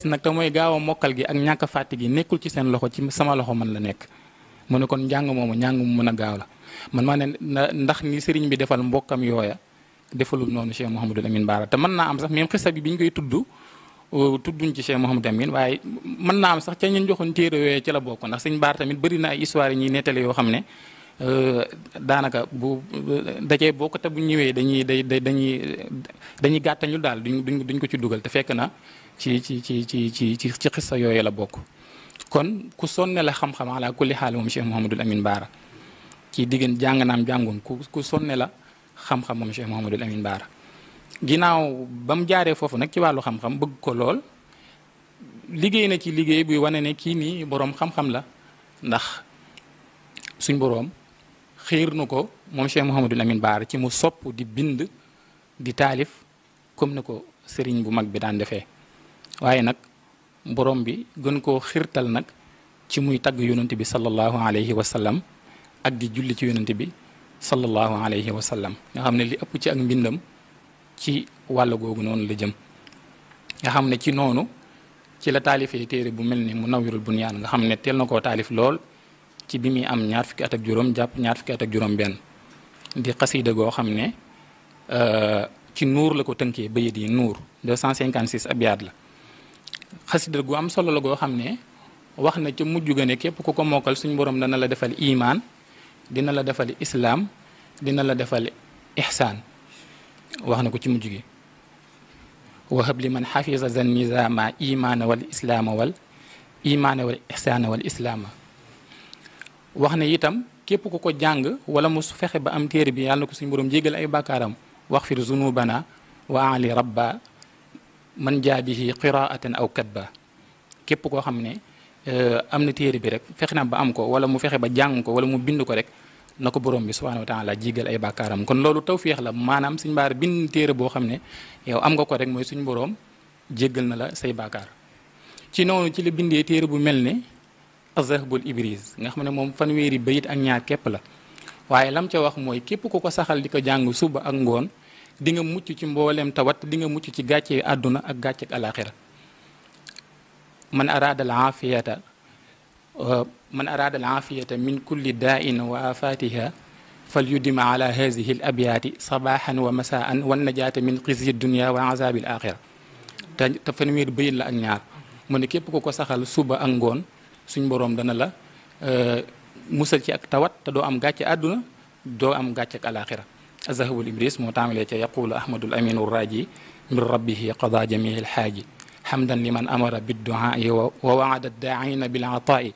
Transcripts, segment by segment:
nag te mooy gaaw a mokkal gi ak ñàkk a fàtte gi nekkul ci seen loxo ci sama loxo man la nekk mu ne kon njàng moomu njàng mu mën a gaaw la man maa ne ndax ni sëriñ bi defal mbokkam yooya defalul noonu Cheikh Mouhamadul Amin Baara te mën naa am sax même xisa bi bi ñu koy tudd tudduñ ci Cheikh Mouhamadul Amin waaye mën naa am sax ca ñun joxoon téere yooyu ci la bokk ndax sëñ Baara tamit bëri na ay histoire yi ñuy nettali yoo xam ne daanaka bu dajee bokk te bu ñëwee dañuy day dañuy dañuy gàttañu daal duñ duñ duñ ko ci dugal te fekk na ci ci ci ci ci ci ci xissa yooyu la bokk kon ku sonne la xam-xam ala kulli xaal moom Cheikh Mouhamadul Amin Baara ci diggante jàng naam jàngoon ku ku sonne la xam-xam moom Cheikh Mouhamadul Amin Baara ginnaaw ba mu jaaree foofu nag ci wàllu xam-xam bëgg ko lool liggéey na ci liggéey buy wane ne kii nii boroom xam-xam la ndax suñ boroom xiir nu ko moom Cheikh Mouhamadul Amin Baara ci mu sopp di bind di taalif comme ni ko sëriñ bu mag bi daan defee waaye nag borom bi gën koo xirtal nag ci muy tagg yonent bi sallallahu alayhi wa sallam ak di julli ci yonent bi sallallahu alayhi wa sallam nga xam ne li ëpp ci ak mbindam ci wàll googu noonu la jëm nga xam ne ci noonu ci la taalifee téere bu mel ni mu nawirul bunyaan nga xam ne teel na koo taalif lool ci bi muy am ñaar fukki at ak juróom jàpp ñaar fukki at ak juróom benn di xasiida goo xam ne ci nuur la ko tënkee bayit yi nuur 256 abyaat la xasida gu am solo la goo xam ne wax na ca mujj ga ne képp ku ko mokkal suñ borom dana la defal imaan dina la defal islaam dina la defal ixsaan wax na ko ci mujj gi wahab li man xafisa zan nizama imaana wal islaama wal imaana wal ixsaana wal islaama wax na itam képp ku ko jàng wala mu fexe ba am téere bi yàlla na ko suñ borom jégal ay bàkkaaram wax fir zunubana wa ali rabba man jaa bihi qiraatan aw katba képp koo xam ne am na téere bi rek fexe na ba am ko wala mu fexe ba jàng ko wala mu bind ko rek na ko borom bi subhanahu wa taala jigal ay bàkkaaram kon loolu tawféex la maanaam suñ baar bind téere boo xam ne yow am nga ko rek mooy suñ borom jéggal na la say bàkkaar ci noonu ci la bindee téere bu mel ne azahbul ibris nga xam ne moom fanweeri bayit ak ñaar képp la waaye lam ca wax mooy képp ku ko saxal di ko jàng suba ak ngoon di nga mucc ci mbooleem tawat di nga mucc ci gàcce àdduna ak gàcce ak alaxira man araada al aafiyata man araada al aafiyata min kulli daain wa afatiha fal yudima ala hadihi al abyaati sabaxan wa masaan wan najaata min xisyi dunia wa azabi al axira te te fanweer bayit la ak ñaar mu ne képp ku ko saxal suba ak ngoon suñ boroom dana la musal ci ak tawat te doo am gàcce àdduna doo am gàcce ak alaxira azahabul ibris moo taamalee ca yaqulu ahmadul aminu raji min rabbihi qada jamii alxaaji xamdan liman amara bidduaai wa waada daaina bil ataai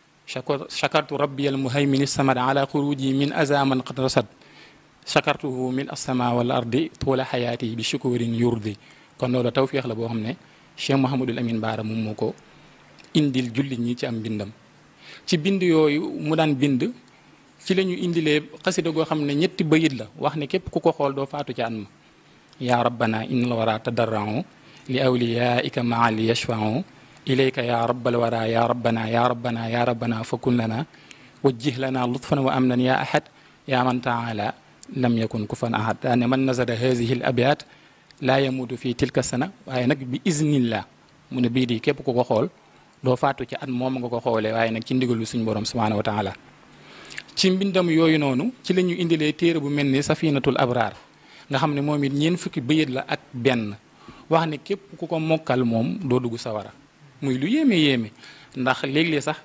shakartu rabbi almuhaymin samad ala xuruji min azaman qad rasad shakartuhu min alsama wal ardi tuula xayaati bi shukurin yurdi kon loolu tawfiix la boo xam ne Cheikh Mouhamadul Amin Baara moom moo ko indil jullit ñi ci am bindam ci bind yooyu mu daan bind ci la ñu indilee xasida goo xam ne ñetti bayit la wax ne képp ku ko xool doo faatu ci an ma yaa rabbana innal wara tadarrau li awliyaika maa li yashfau ilayka yaa rabbal wara yaa rabbana yaa rabbana yaa rabbana fa kun lana wajjih lana lutfan wa amnan yaa ahad yaa man taala lam yakun kufan ahad daane man nazara hadihi al abyat laa yamutu fii tilka sana waaye nag bi iznillah mu ne bii di képp ku ko xool doo faatu ci at moom nga ko xoolee waaye nag ci ndigalu suñu borom subhanahu wa taala ci mbindam yooyu noonu ci la ñu indilee téere bu mel ni safinatul abraar nga xam ne moom it ñeent fukki bayit la ak benn wax ne képp ku ko mokkal moom doo dugg sawara muy lu yéeme yéeme ndax léeg-léeg sax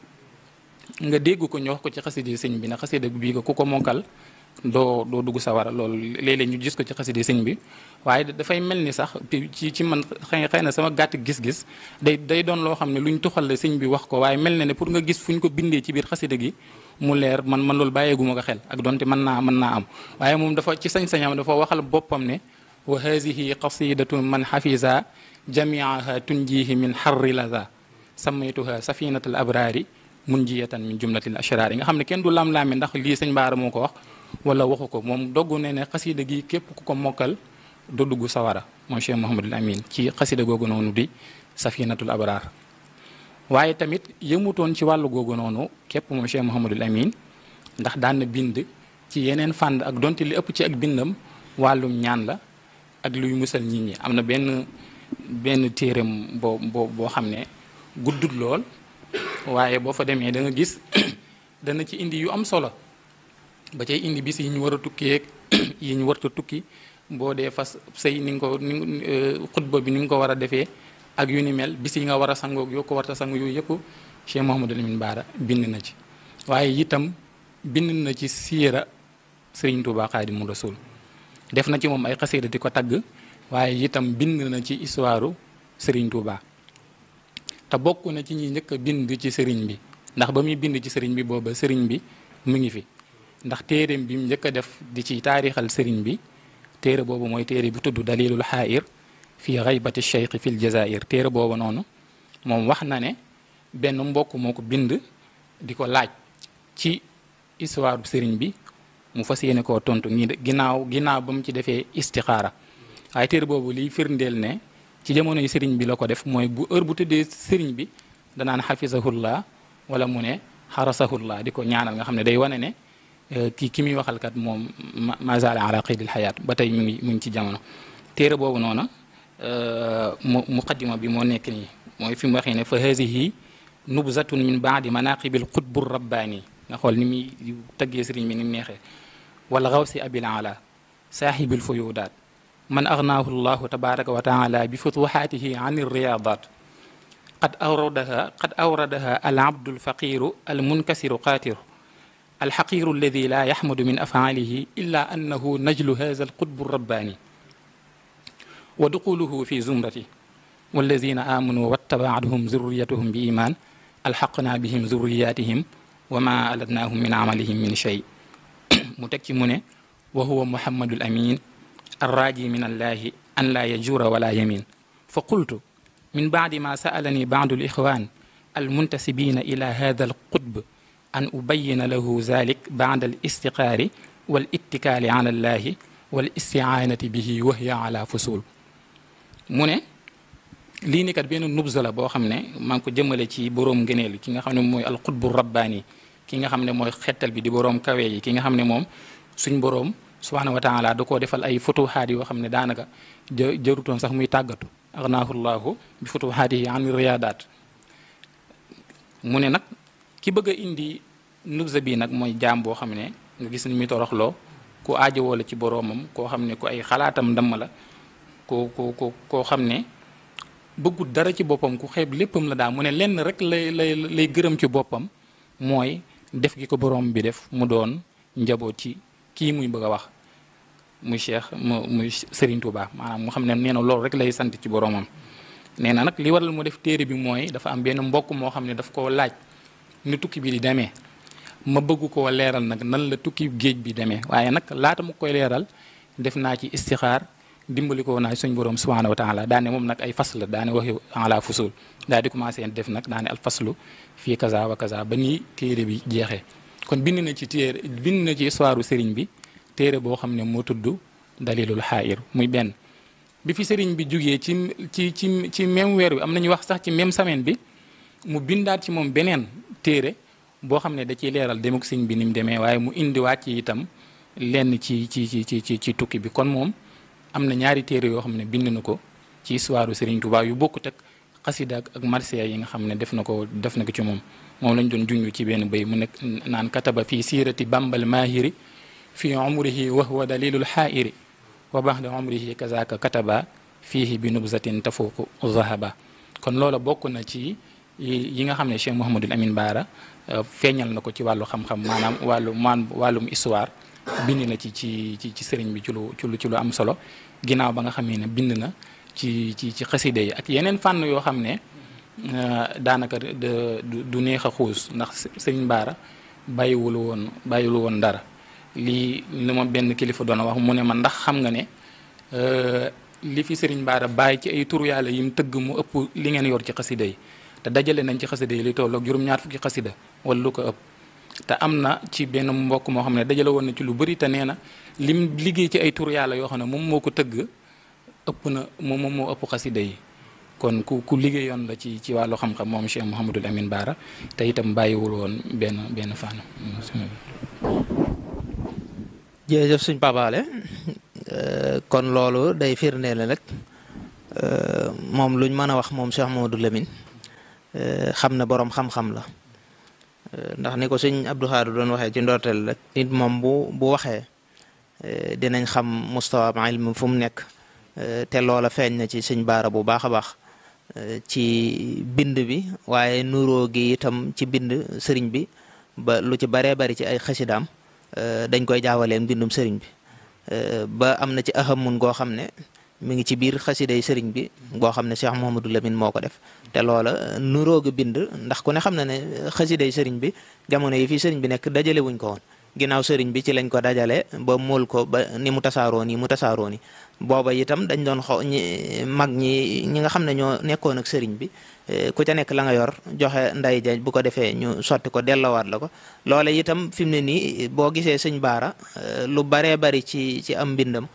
nga dégg ko ñu wax ko ci xaside sëñ bi na xaside bii ko ku ko mokkal doo doo dugg sawara loolu léeg-léeg ñu gis ko ci xaside sëñ bi waaye dafay mel ni sax ci ci man xëy xëy na sama gàtt gis-gis day day doon loo xam ne luñ tuxal la sëñ bi wax ko waaye mel na ne pour nga gis fu ñu ko bindee ci biir xaside gi mu leer man man loolu bàyyeeguma ko xel ak donte mën naa mën naa am waaye moom dafa ci sañ-sañam dafa waxal boppam ne wa hazihi qasidatu man xafisa jamiaha tunjihi min xarri laza samaytuha safinatul abrari munjiyatan min jumlatil ashrar yi nga xam ne kenn du lam-laame ndax lii sëñ Baara moo ko wax wala waxu ko moom doggu ne ne xasida gi képp ku ko mokkal do dugg sawara moom Cheikh Mouhamadul Amin ci xasida googu noonu di safinatul abrar waaye tamit yëmutoon ci wàllu googu noonu képp moom Cheikh Mouhamadul Amin ndax daan na bind ci yeneen fànn ak donte li ëpp ci ak bindam wàllum ñaan la ak luy musal nit ñi am na benn benn téeram boo boo boo xam ne guddut lool waaye boo fa demee da nga gis dana ci indi yu am solo ba cay indi bis yi ñu war a tukki yi ñu warta tukki boo dee fas sëy ni nga ko ni xutba bi ni nga ko war a defee ak yu ni mel bis yi nga war a sangoog yoo ko warta sangu yooyu yëpp Cheikh Mouhamadou Lamine Bara bind na ci waaye itam bind na ci siira Serigne Touba Xaadimu Rasuul def na ci moom ay xasida di ko tagg waaye itam bind na ci histoire Serigne Touba te bokk na ci ñi njëkk a bind ci sëriñ bi ndax ba muy bind ci sëriñ bi booba sëriñ bi mu ngi fi ndax téereem bi mu njëkk a def di ci taarixal sëriñ bi téere boobu mooy téere bi tudd dalilul xaayir fii xaybati cheikh fil jazair téere boobu noonu moom wax na ne benn mbokk moo ko bind di ko laaj ci histoire sëriñ bi mu fas yéene koo tontu ñi ginnaaw ginnaaw ba mu ci defee istixaara waaye téere boobu liy firndeel ne ci jamono yi sëriñ bi la ko def mooy bu heure bu tëddee sëriñ bi danaan xafisahullah wala mu ne xarasahullah di ko ñaanal nga xam ne day wane ne kii ki muy waxalkat moom mazala ala qaydil xayaat ba tey mu ngi mu ngi ci jamono téere boobu noona mu muqaddima bi moo nekk nii mooy fi mu waxee ne fa hazihi nubzatun min baadi manaqibil qutbu rabbaani nga xool ni muy tëggee sëriñ bi ni mu neexee wala xawsi abil ala saaxibil fuyudaat man agnaahu llahu tabaraka wa taala bi futuxaatihi an irriyadat qad awradaha qad awradaha al abdu alfaqiru almunkasiru qaatiru alxaqiru alladi la yaxmadu min afaalihi illa annahu najlu haza alqutbu rabbaani wa duquluhu fi zumrati walladina aamanu wattabaatuhum zurriyatuhum bi iman alxaqna bihim zurriyatihim wa ma alatnaahum min amalihim min shay mu teg ci mu ne wa huwa muhammadul amin arraji min allahi an laa yajura wala yamin fa qultu min baadi ma sa'alani baadu lixwan almuntasibina ila hada alqutb an ubayina lahu zalik baada alistiqaari wal ittikaali ala allahi wal istiaanati bihi wa hiya ala fusul mu ne lii ni kat benn nubza la boo xam ne maa ngi ko jëmale ci boroom ngëneel ki nga xam ne mooy alqutbu rabbaani ki nga xam ne mooy xettal bi di boroom kawe yi ki nga xam ne moom suñ boroom subhaanahu wa taala da koo defal ay futuhaat yoo xam ne daanaka jë jërutoon sax muy tàggatu aghnaahu llahu bi futuhaatihi an riyaadaat mu ne nag ki bëgg a indi nubza bi nag mooy jaam boo xam ne nga gis ni muy toroxloo ku aajowoo la ci boroomam koo xam ne ku ay xalaatam damm la ko ko ko koo xam ne bëggut dara ci boppam ku xeeb léppam la daal mu ne lenn rek lay lay lay gërëm ci boppam mooy def gi ko boroom bi def mu doon njaboot ci kii muy bëgg a wax muy cheikh mu muy Serigne Touba maanaam mu xam ne nee na loolu rek lay sant ci boroomam nee na nag li waral mu def téere bi mooy dafa am benn mbokk moo xam ne daf koo laaj ni tukki bi di demee ma bëgg koo leeral nag nan la tukki géej bi demee waaye nag laata mu koy leeral def naa ci istixaar dimbali ko naa suñ borom subhanahu wa taala daane moom nag ay fasl la daane waxi ala fusul daal di commencé def nag daane al faslu fii kaza wa kaza ba nii téere bi jeexee kon bind na ci téere bind na ci histoire sëriñ bi téere boo xam ne moo tudd dalilul xaayir muy benn bi fi sëriñ bi jugee ci ci ci ci même weer wi am nañu wax sax ci même semaine bi mu bindaat ci moom beneen téere boo xam ne da ciy leeral demuk sëriñ bi ni mu demee waaye mu indiwaat ci itam lenn ci ci ci ci ci tukki bi kon moom am na ñaari téere yoo xam ne bind na ko ci histoire sëriñ Tuubaa yu bokkut ak xasida ak marsiya yi nga xam ne def na ko def na ko ci moom moom lañ doon junj ci benn béy mu nekk naan kataba fii siirati bambal maahiri fi umrihi wa huwa dalilul xaairi wa baxda umrihi kazaka kataba fiihi bi nubzatin tafuuqu zahaba kon loola bokk na ci yi nga xam ne Cheikh Mouhamadul Amin Baara feeñal na ko ci wàllu xam-xam maanaam wàllu maan wàllum histoire bind na ci ci ci ci sëriñ bi ci lu ci lu ci lu am solo ginnaaw ba nga xamee ne bind na ci ci ci xaside yi ak yeneen fànn yoo xam ne daanaka du neex a xuus ndax sëriñ Baara bàyyiwul woon bàyyiwul woon dara lii li ma benn kilifa doon wax mu ne ma ndax xam nga ne li fi sëriñ Baara bàyyi ci ay tur yàlla yim tëgg mu ëpp li ngeen yor ci xasida yi te dajale nañ ci xasida yi li tolloog juróom-ñaar fukki xasida wala lu ko ëpp te am na ci benn mbokk moo xam ne dajale woon na ci lu bëri te nee na lim liggéey ci ay tur yàlla yoo xam ne moom moo ko tëgg ëpp na moom moom moo ëpp xasida yi kon ku ku liggéeyoon la ci ci wàllu xam-xam moom Cheikh Mouhamadul Amin Baara te itam bàyyiwul woon benn benn fànn. jërëjëf suñ papaale kon loolu day firndeel nag moom luñ mën a wax moom Cheikh Mamadou Lamine xam na boroom xam-xam la ndax ni ko sëñ Abdou Khadre doon waxee ci ndorteel rek nit moom bu bu waxee dinañ xam mustawa ilm fu mu nekk te loola feeñ na ci sëñ Baara bu baax a baax ci bind bi waaye nuroo gi itam ci bind sëriñ bi ba lu ci baree bari ci ay xasidaam dañ koy jaawalee mbindum sëriñ bi ba am na ci ahamun goo xam ne mi ngi ci biir xasiday sëriñ bi goo xam ne Cheikh Mouhamadou Lamine moo ko def te loola nuróoga bind ndax ku ne xam na ne xasiday sëriñ bi jamono yi fii sëriñ bi nekk dajale wuñ ko woon ginnaaw sëriñ bi ci lañ ko dajale ba mool ko ba ni mu tasaaroo nii mu tasaaroo nii booba itam dañ doon xaw ñi mag ñi ñi nga xam ne ñoo nekkoon ak sëriñ bi ku ca nekk la nga yor joxe nday ja bu ko defee ñu sotti ko delloowaat la ko loole itam fi mu ne nii boo gisee sëñ baara lu baree bari ci ci am mbindam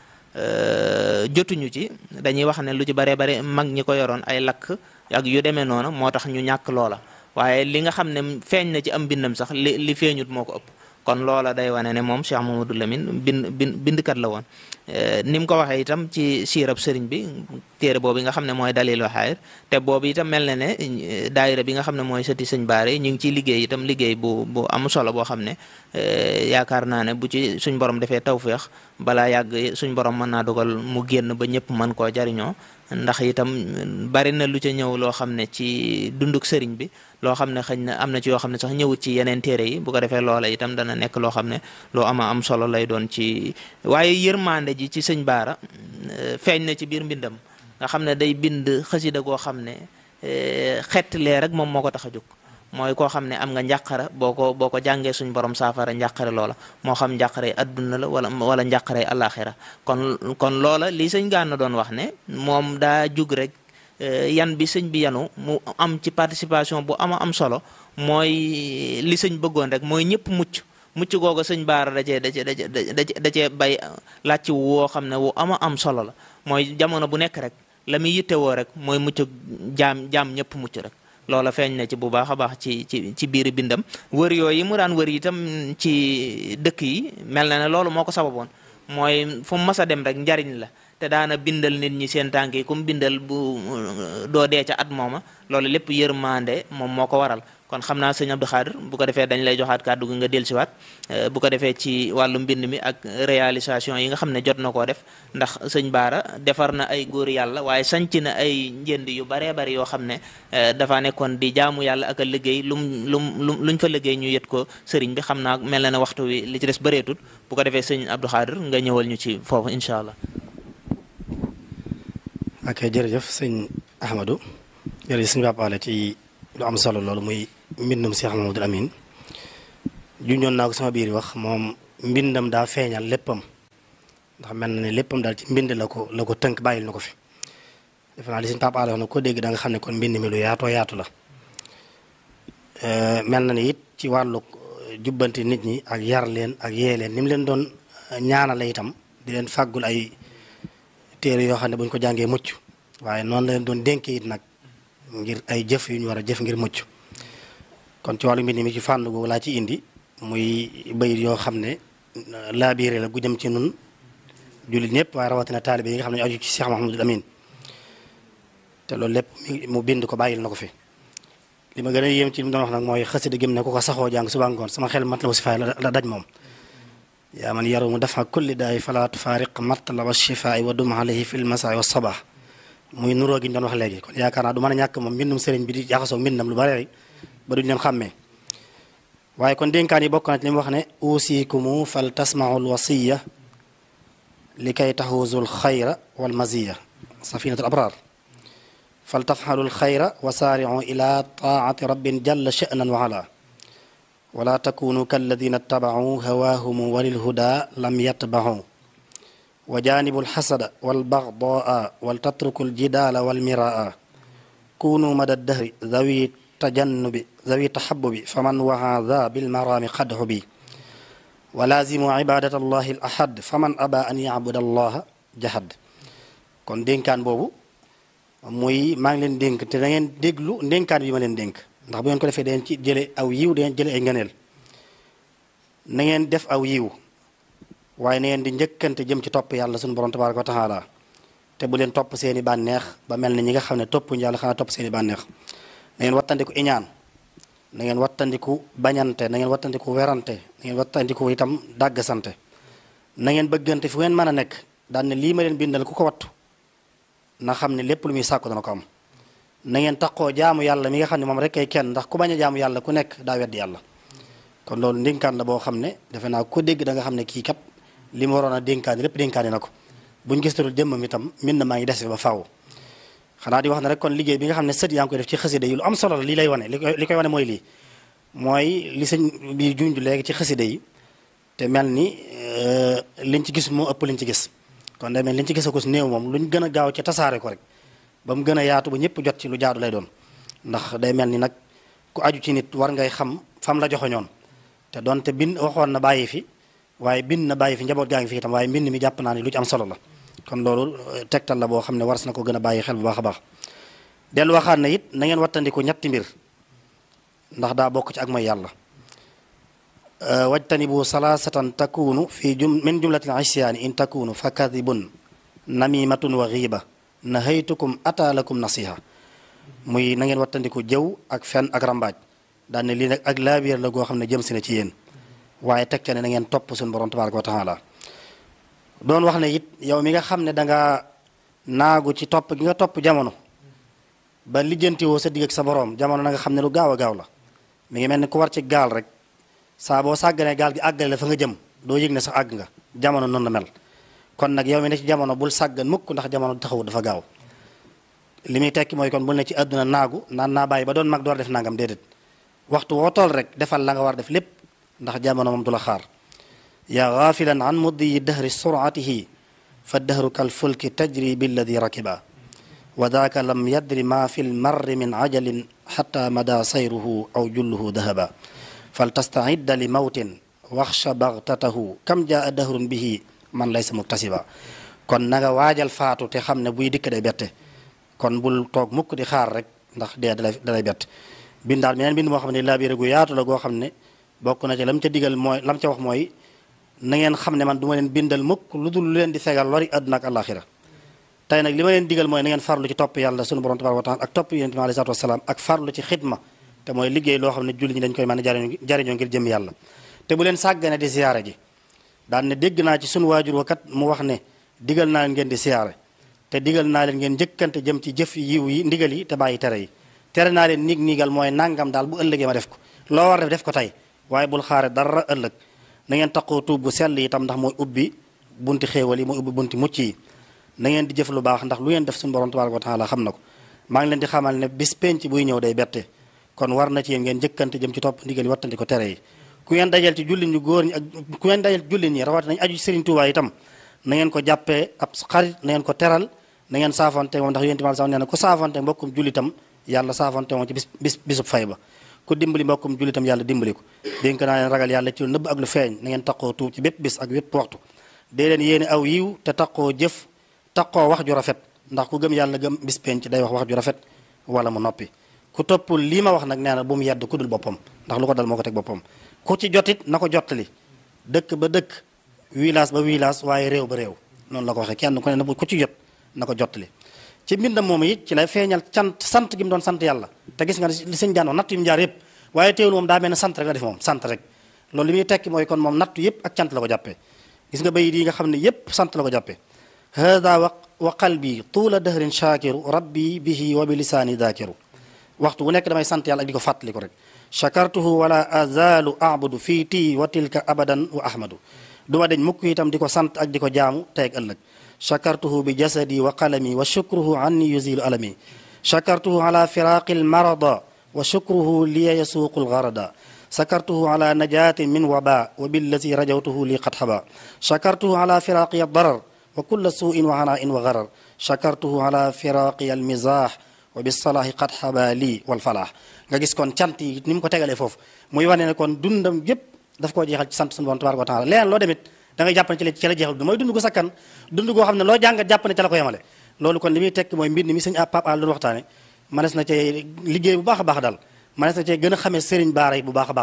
jotuñu ci dañuy wax ne lu ci baree bari mag ñi ko yoroon ay lakk ak yu demee noonu moo tax ñu ñàkk loola waaye li nga xam ne feeñ na ci am mbindam sax li li feeñut moo ko ëpp kon loola day wane ne moom Cheikh Mamadou Lamine bind bind bindkat la woon ni mu ko waxee itam ci siirab sëriñ bi téere boobu nga xam ne mooy dalil waxaayir te boobu itam mel na ne daayira bi nga xam ne mooy sëti sëñ baare ñu ngi ciy liggéey itam liggéey bu bu am solo boo xam ne yaakaar naa ne bu ci suñ borom defee tawféex balaa yàgg suñ borom mën naa dogal mu génn ba ñëpp mën koo jariñoo ndax itam bari na lu ca ñëw loo xam ne ci dunduk sëriñ bi loo xam ne xëy na am na ci yoo xam ne sax ñëwut ci yeneen téere yi bu ko defee loola itam dana nekk loo xam ne loo ama am solo lay doon ci waaye yërmande ji ci sëñ baara feeñ na ci biir mbindam nga xam ne day bind xasida goo xam ne xett lee rek moom moo ko tax a jóg mooy koo xam ne am nga njàqara boo ko boo ko jàngee suñ borom saafara njàqare loola moo xam njàqare adduna la wala wala njàqare alaxira kon kon loola li sëñ Gana doon wax ne moom daa jug rek yan bi sëñ bi yanu mu am ci participation bu ama am solo mooy li sëñ bëggoon rek mooy ñëpp mucc mucc googu sëñ baara da cee da cee da cee da cee bay làcc woo xam ne wu ama am solo la mooy jamono bu nekk rek la muy yittewoo rek mooy mucc jaam jaam ñëpp mucc rek loola feeñ na ci bu baax a baax ci ci ci biir bindam wër yooyu mu daan wër itam ci dëkk yi mel na ne loolu moo ko sababoon mooy fu mu mas a dem rek njariñ la te daana bindal nit ñi seen tànk yi kum bindal bu doo dee ca at mooma loolu lépp yërmande moom moo ko waral kon xam naa sëñ Abdou Khadre bu ko defee dañ lay joxaat kàddu gi nga dellusiwaat bu ko defee ci wàllu mbind mi ak réalisation yi nga xam ne jot na koo def ndax sëñ Baara defar na ay góor yàlla waaye sanc na ay njënd yu baree bari yoo xam ne dafa nekkoon di jaamu yàlla ak a liggéey lum lum lum luñ fa liggéey ñu yët ko sëriñ bi xam naa mel na ne waxtu wi li ci des bëreetut bu ko defee sëñ Abdou Khadre nga ñëwal ñu ci foofu incha allah. ok jërëjëf sëñ Ahmadou jërëjëf sëñ Pape Alé ci lu am solo loolu muy mbindum Cheikh Mamadou Amine junjoon naa ko sama biir wax moom mbindam daa feeñal léppam ndax mel na ne léppam daal ci mbind la ko la ko tënk bàyyil na ko fi defe naa li sëñ Pape Alé wax na ko dégg da nga xam ne kon mbind mi lu yaatoo yaatu la mel na ne it ci wàllu jubbanti nit ñi ak yar leen ak yee leen ni mu leen doon ñaanale itam di leen fàggul ay téere yoo xam ne bu ñu ko jàngee mucc waaye noonu la leen doon dénkee it nag ngir ay jëf yu ñu war a jëf ngir mucc kon ci wàllu mbind mi ci fànn googu laa ci indi muy bayit yoo xam ne laabiire la gu jëm ci nun jullit ñëpp waaye rawatina taalibe yi nga xam ne aju ci Cheikh Mahamadul Amin te loolu lépp mu bind ko bàyyil na ko fi li ma gën a yéem ci li mu doon wax nag mooy xasida gëm ne ku ko saxoo jàng suba ngoon sama xel mat la wa sifaay la daj moom yaa man yaru mu dafa kulli daay fala tufaariq matlaba shifaai wa dum alayhi fi lmasaai wa sabah muy nuroo gi ñu doon wax léegi kon yaakaar naa du mën a ñàkk moom mbindum sëriñ bi di jaxasoo mbindam lu bari ba duñu leen xàmmee waaye kon dénkaan yi bokk na ci li mu wax ne uusikumu fal tasmaau lwasiya li kay taxuuzu lxayra walmaziya safinatu abraar fal tafxalu lxayra wa saaricu ila taati rabbin jalla sha'nan wa ala wala takunu kalladina ttabacuu hawaahumu walilhuda lam yatbacuu wa jaanibu lxasada walbaxdaa waltatruku ljidaala walmiraa kunu mada dahri dawi tajannubi dawi taxabubi faman waxa da bilmaraami xadxu bi wa laazimu cibadat allahi al ahad faman aba an yacbud allaha jahad kon dénkaan boobu muy maa ngi leen dénk te da ngeen déglu ndénkaan bi ma leen dénk ndax bu ngeen ko defee dangeen ci jële aw yiw dangeen jële ay ngëneel na ngeen def aw yiw waaye na ngeen di njëkkante jëm ci topp yàlla sunu borom tabaraka wa taala te bu leen topp seeni bànneex ba mel ni ñi nga xam ne toppuñu yàlla xanaa topp seeni bànneex na ngeen wattandiku iñaan na ngeen wattandiku bañante na ngeen wattandiku werante na ngeen wattandiku itam dàgg sante na ngeen bëggante fu ngeen mën a nekk daan ne lii ma leen bindal ku ko wattu na xam ne lépp lu muy sàkku dana ko am na ngeen taxoo jaamu yàlla mi nga xam ne moom rek kay kenn ndax ku bañ a jaamu yàlla ku nekk daa weddi yàlla kon loolu ndénkaan la boo xam ne defe naa ko dégg da nga xam ne kii kat li mu waroon a dénkaani lépp dénkaani na ko buñ gisatul jëmmam itam min na maa ngi des ba faaw xanaa di wax ne rek kon liggéey bi nga xam ne sët yaa ngi koy def ci xasida yi lu am solo la lii lay wane li koy li koy wane mooy lii mooy li sëñ bi junj léegi ci xasida yi te mel ni liñ ci gis moo ëpp liñ ci gis kon day mel liñ ci gis ko si néew moom luñ gën a gaaw ci tasaare ko rek ba mu gën a yaatu ba ñëpp jot ci lu jaadu lay doon ndax day mel ni nag ku aju ci nit war ngay xam fam la joxoñoon te donte bind waxoon na bàyyi fi waaye bind na bàyyi fi njaboot gaa ngi fi itam waaye mbind mi jàpp naa ni lu ci am solo la kon loolu tegtal la boo xam ne waras na ko gën a bàyyi xel bu baax a baax dellu waxaat na it na ngeen wattandiku ñetti mbir ndax daa bokk ci ak mooy yàlla wajtanibu salaasatan takunu fi jum min jumlatil isyaani in takunu fa kadibun namimatun wa xiiba nahaytukum ataalakum nasiha muy na ngeen wattandiku jëw ak fen ak rambaaj daan ne lii nag ak laabiir la goo xam ne jëm si na ci yéen waaye teg ca ne na ngeen topp suñu borom tabaraka wa taala doon wax ne it yow mi nga xam ne danga naagu ci topp gi nga topp jamono ba lijjantiwoo sa digg ak sa borom jamono na nga xam ne lu gaaw a gaaw la mi ngi mel ni ku war ci gaal rek saa boo sàgganee gaal gi àggale la fa nga jëm doo yëg ne sax àgg nga jamono noonu la mel kon nag yow mi ne ci jamono bul sàggan mukk ndax jamono taxawu dafa gaaw li muy tekki mooy kon bul ne ci àdduna naagu naan naa bàyyi ba doon mag door def nangam déedéet waxtu woo tool rek defal la nga war def lépp ndax jamono moom du la xaar yaa gaafilan an muddiyi dahri suratihi fa dahru kal fulki tajri billadi rakiba wa daaka lam yadri ma fi lmarri min ajalin xata mada sayruhu aw julluhu dahaba fal tastaidda li mawtin waxsha bagtatahu kam jaa dahrun bihi man laysa muktasiba kon na nga waajal faatu te xam ne buy dikk day bette kon bul toog mukk di xaar rek ndax dee dalay dalay bett bindaal meneen bind moo xam ne laabiire gu yaatu la goo xam ne bokk na ci lam ca digal mooy lam ca wax mooy na ngeen xam ne man du ma leen bindal mukk lu dul lu leen di fegal lori àdduna ak àllaaxira tey nag li ma leen digal mooy na ngeen farlu ci topp yàlla sunu borom tabaaraka wa taala ak topp yonent bi alayhi salaatu wasalaam ak farlu ci xidma te mooy liggéey loo xam ne julli ñi dañ koy mën a jariñoo jariñoo ngir jëm yàlla te bu leen sàggane di siyaare ji daan ne dégg naa ci sunu waajur wa kat mu wax ne digal naa leen ngeen di siyaare te digal naa leen ngeen njëkkante jëm ci jëf yiw yi ndigal yi te bàyyi tere yi tere naa leen niig niigal mooy nangam daal bu ëllëgee ma def ko loo war def def ko tey waaye bul xaare dara ëllëg na ngeen taqoo tuub bu sell itam ndax mooy ubbi bunti xéewal yi mooy ubbi bunti mucc yi na ngeen di jëf lu baax ndax lu ngeen def suñu borom tabaraka wa taala xam na ko maa ngi leen di xamal ne bis penc buy ñëw day bette kon war na ci yéen ngeen njëkkante jëm ci topp ndigal yi wattandi ko tere yi ku ngeen dajal ci jullit ñu góor ñi ak ku ngeen dajal ci jullit ñi rawat nañ aju Serigne Touba itam na ngeen ko jàppee ab xarit na ngeen ko teral na ngeen saafante moom ndax yonent bi sax nee na ku saafante mbokkum jullitam yàlla saafante moom ci bis bis bisub fay ba ku dimbali mbokkum jullitam yàlla dimbali ko dénk naa leen ragal yàlla ci lu nëbb ak lu feeñ na ngeen taqoo tuub ci bépp bis ak bépp waxtu dee leen yéene aw yiw te taqoo jëf taqoo wax ju rafet ndax ku gëm yàlla gëm bis penc day wax wax ju rafet wala mu noppi ku toppul lii ma wax nag nee na bu mu yedd ku dul boppam ndax lu ko dal moo ko teg boppam ku ci jotit na ko jottali dëkk ba dëkk village ba village waaye réew ba réew noonu la ko waxee kenn ku ne na ku ci jot na ko jottali ci mbindam moom it ci lay feeñal cant sant gi mu doon sant yàlla te gis nga li sëñ jaan wax natt yu mu jaar yëpp waaye teewul moom daa mel ne sant rek la def moom sant rek loolu li muy tekki mooy kon moom nattu yëpp ak cant la ko jàppee gis nga bayit yi nga xam ne yëpp sant la ko jàppee hada wa wa qalbi tuula dahrin shakiru rabbi bihi wa bi lisaani dakiru waxtu bu nekk damay sant yàlla ak di ko fàttali ko rek chakartuhu wala azalu abudu fii tii wa tilka abadan wa ahmadu duma deñ mukk itam di ko sant ak di ko jaamu tey ak ëllëg chakartuhu bi jasadi wa qalami wa shukruhu anni yuzilu alami chakartuhu ala firaqi almarada wa shukruhu liya yasuuqu algarada sakartuhu ala najati min waba wa billazi rajawtuhu li qad haba chakartuhu ala firaqi aldarar wa kulla suin wa hanain wa garar chakartuhu ala firaqi almizah wa bisalaahi qad haba lii walfalaax nga gis kon cant yi ni mu ko tegalee foofu muy wane ne kon dundam yépp daf koo jeexal ci sant suñu borom tabaraka wa taala leneen loo demit da ngay jàpp ne ci la ci la jeexal du mooy dund gu sakkan dund goo xam ne loo jàngat jàpp ne ca la ko yemale loolu kon li muy tekk mooy mbir mi sëñ Pape Al doon waxtaane manes na cee liggéey bu baax a baax daal manes na cee gën a xamee sëriñ baara yi bu baax a baax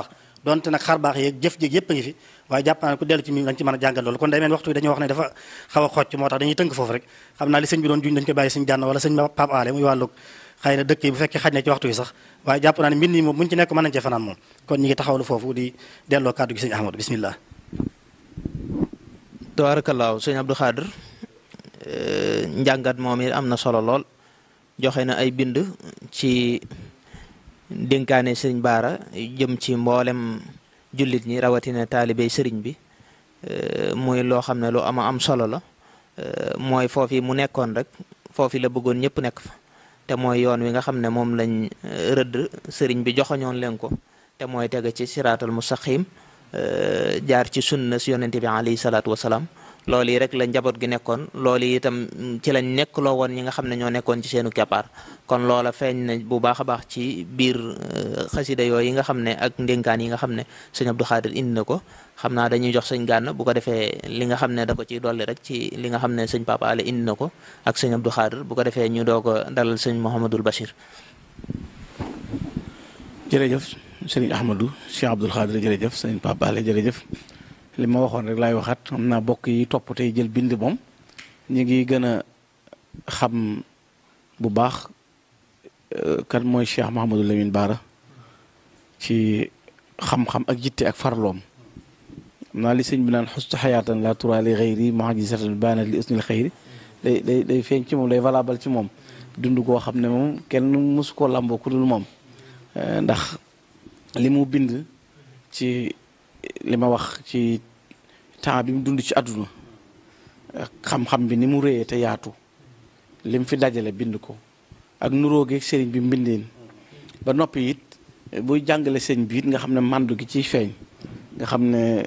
donte nag xar baax yeeg jëf jéeg yëpp a ngi fi waaye jàpp naa ne ku dellu ci mi dañ ci mën a jàngal loolu kon day mel waxtu bi dañoo wax ne dafa xaw a xocc moo tax dañuy tënk foofu rek xam naa li sëñ bi doon juñ dañ koy bàyyi sëñ jànn wala sëñ Pape Alé muy wàllug xëy na dëkk yi bu fekkee xaj na ci waxtu yi sax waaye jàpp naa ne mbind yi moom buñu ci nekk mën nañ cee fanaan moom kon ñi ngi taxawlu foofu di delloo kàddu gi sëñ Ahmadou bismillah tabaarakallaahu sëñ Abdou Khadir njàngat moom it am na solo lool joxe na ay bind ci dénkaane sëriñ Baara jëm ci mboolem jullit ñi rawatina taalibey sëriñ bi muy loo xam ne lu ama am solo la mooy foofi mu nekkoon rek foofi la bëggoon ñëpp nekk fa te mooy yoon wi nga xam ne moom lañ rëdd sëriñ bi joxoñoon leen ko te mooy tege ci siraatal mustaqim jaar ci sunna si yonente bi alayhi salaatu wasalaam loolu yi rek la njaboot gi nekkoon loolu yi itam ci lañ nekk loo woon ñi nga xam ne ñoo nekkoon ci seenu keppaar kon loola feeñ na bu baax a baax ci biir xasida yooyu yi nga xam ne ak ndénkaan yi nga xam ne sëñ Abdou Khadir indi na ko xam naa dañuy jox sëñ Gànn bu ko defee li nga xam ne da ko ciy dolli rek ci li nga xam ne sëñ Papa Ale indi na ko ak sëñ Abdou Khadir bu ko defee ñu doog a dalal sëñ Mouhamadul Bachir. jërëjëf sëriñ Ahmadou Cheikh Abdoul Khadir jërëjëf sëñ Papa Ale jërëjëf. li ma waxoon rek laay waxaat xam naa bokk yi topp tey jël bind moom ñu ngi gën a xam bu baax kan mooy Cheikh Mouhamadou Lamine Bara ci xam-xam ak jitte ak farloom xam naa li sëñ bi naan xustu xayaatan la tura li xëyri mahajisatan baanat li usnil xëyri day day day feeñ ci moom day valable ci moom dund koo xam ne moom kenn mosu koo làmboo ku dul moom ndax li mu bind ci li ma wax ci temps bi mu dund ci àdduna xam-xam bi ni mu réyee te yaatu lim fi dajale bind ko ak nuróogeeg sëriñ bi mbindeen ba noppi it buy jàngale sëñ bi it nga xam ne màndu gi ciy feeñ nga xam ne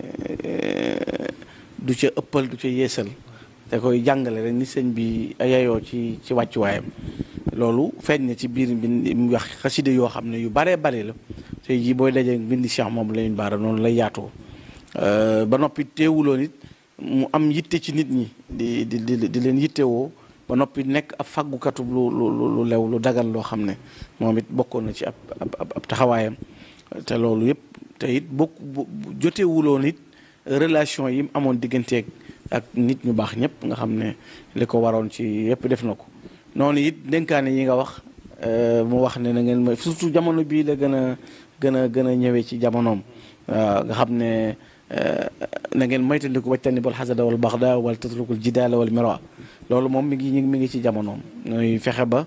du ca ëppal du ca yeesal te koy jàngale rek ni sëñ bi yayoo ci ci wàccuwaayam loolu feeñ na ci biir bi mu wax xaside yoo xam ne yu baree bari la tey jii booy dajee bindi Cheikh moom Lamine Bara noonu lay yaatoo ba noppi teewuloo nit mu am yitte ci nit ñi di di di di leen yittewoo ba noppi nekk ab faggukatu lu lu lu lew lu dagal loo xam ne moom it bokkoon na ci ab ab ab taxawaayam te loolu yëpp te it bokk jotewuloo nit relation yi mu amoon digganteeg ak nit ñu baax ñëpp nga xam ne li ko waroon ci yëpp def na ko noonu it dénkaane yi nga wax mu wax ne na ngeen ma surtout jamono bii la gën a gën a gën a ñëwee ci jamonoom waaw nga xam ne na ngeen moytandiku wajtani bal xasada wal baxda wal tatrukul jidaala wal mira loolu moom mi ngi mi ngi ci jamonoom ñooy fexe ba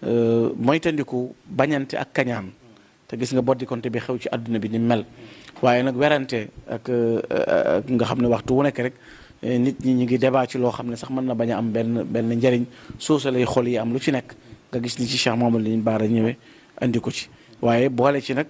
moytandiku bañante ak kañaan te gis nga boddikonte bi xew ci àdduna bi ni mel waaye nag werante ak nga xam ne waxtu wu nekk rek nit ñi ñu ngi débat ci loo xam ne sax mën na bañ a am benn benn njariñ soosa lay xol yi am lu ci nekk nga gis ni ci Cheikh Mouhamadou Lamine Bara ñëwee andi ko ci waaye boole ci nag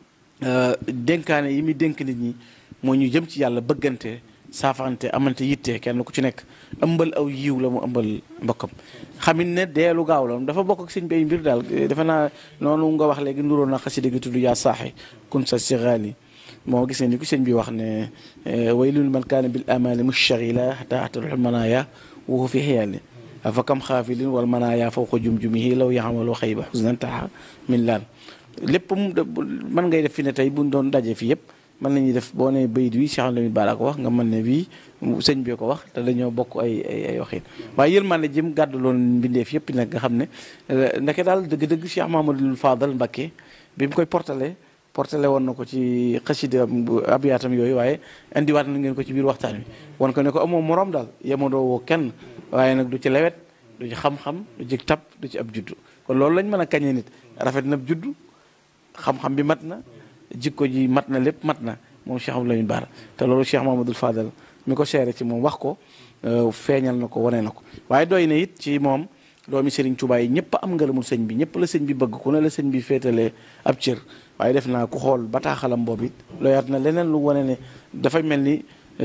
dénkaane yi muy dénk nit ñi moo ñu jëm ci yàlla bëggante saafante amante yitte kenn ku ci nekk ëmbal aw yiw la mu ëmbal mbokkam xamit ne deelu gaaw la dafa bokk ak sëñ bay mbir daal defe naa noonu nga wax léegi nduróo na xasida gi tudd yaa saaxi kun sa siraani moo gis ne ni ko sëñ bi wax ne waylun man kaana bil amali mushagila xata atalul manaaya wuhu fi xiyaali afa kam xaafilin wal manaaya fawqa jum-jumihi law yaxamalu xayba xusnan taxa min laan lépp mën ngay def fi ne tey buñ doon daje fi yëpp mën nañuy def boo ne bayit wi Cheikh Lamine Bara ko wax nga mën ne bii sëñ bi ko wax te dañoo bokk ay ay ay waxin waaye yërmande jëm gàddu loon mbindeef yëpp nag nga xam ne ndeke daal dëgg-dëgg Cheikh Mamadou Fadal Mbacké bi mu koy portale portale woon na ko ci xasida abiyaatam yooyu waaye indiwaat na ngeen ko ci biir waxtaan wi wan ko ne ko amoo morom daal yemadoo woo kenn waaye nag du ci lewet du ci xam-xam du ci tab du ci ab juddu kon loolu lañ mën a kañee nit rafet na juddu xam-xam bi mat na jikko ji mat na lépp mat na moom Cheikh Abdou Lamine Bara te loolu Cheikh Mamadou Fadal mi ko seere ci moom wax ko feeñal na ko wane na ko waaye doy na it ci moom doomi Serigne Touba yi ñëpp am ngërëmul sëñ bi ñëpp la sëñ bi bëgg ku ne la sëñ bi féetalee ab cër waaye def naa ku xool bataaxalam boobu it looyaat na leneen lu wane ne dafay mel ni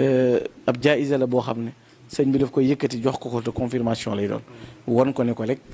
ab jaayisa la boo xam ne sëñ bi daf koy yëkkati jox ko ko te confirmation lay doon won ko ne ko rek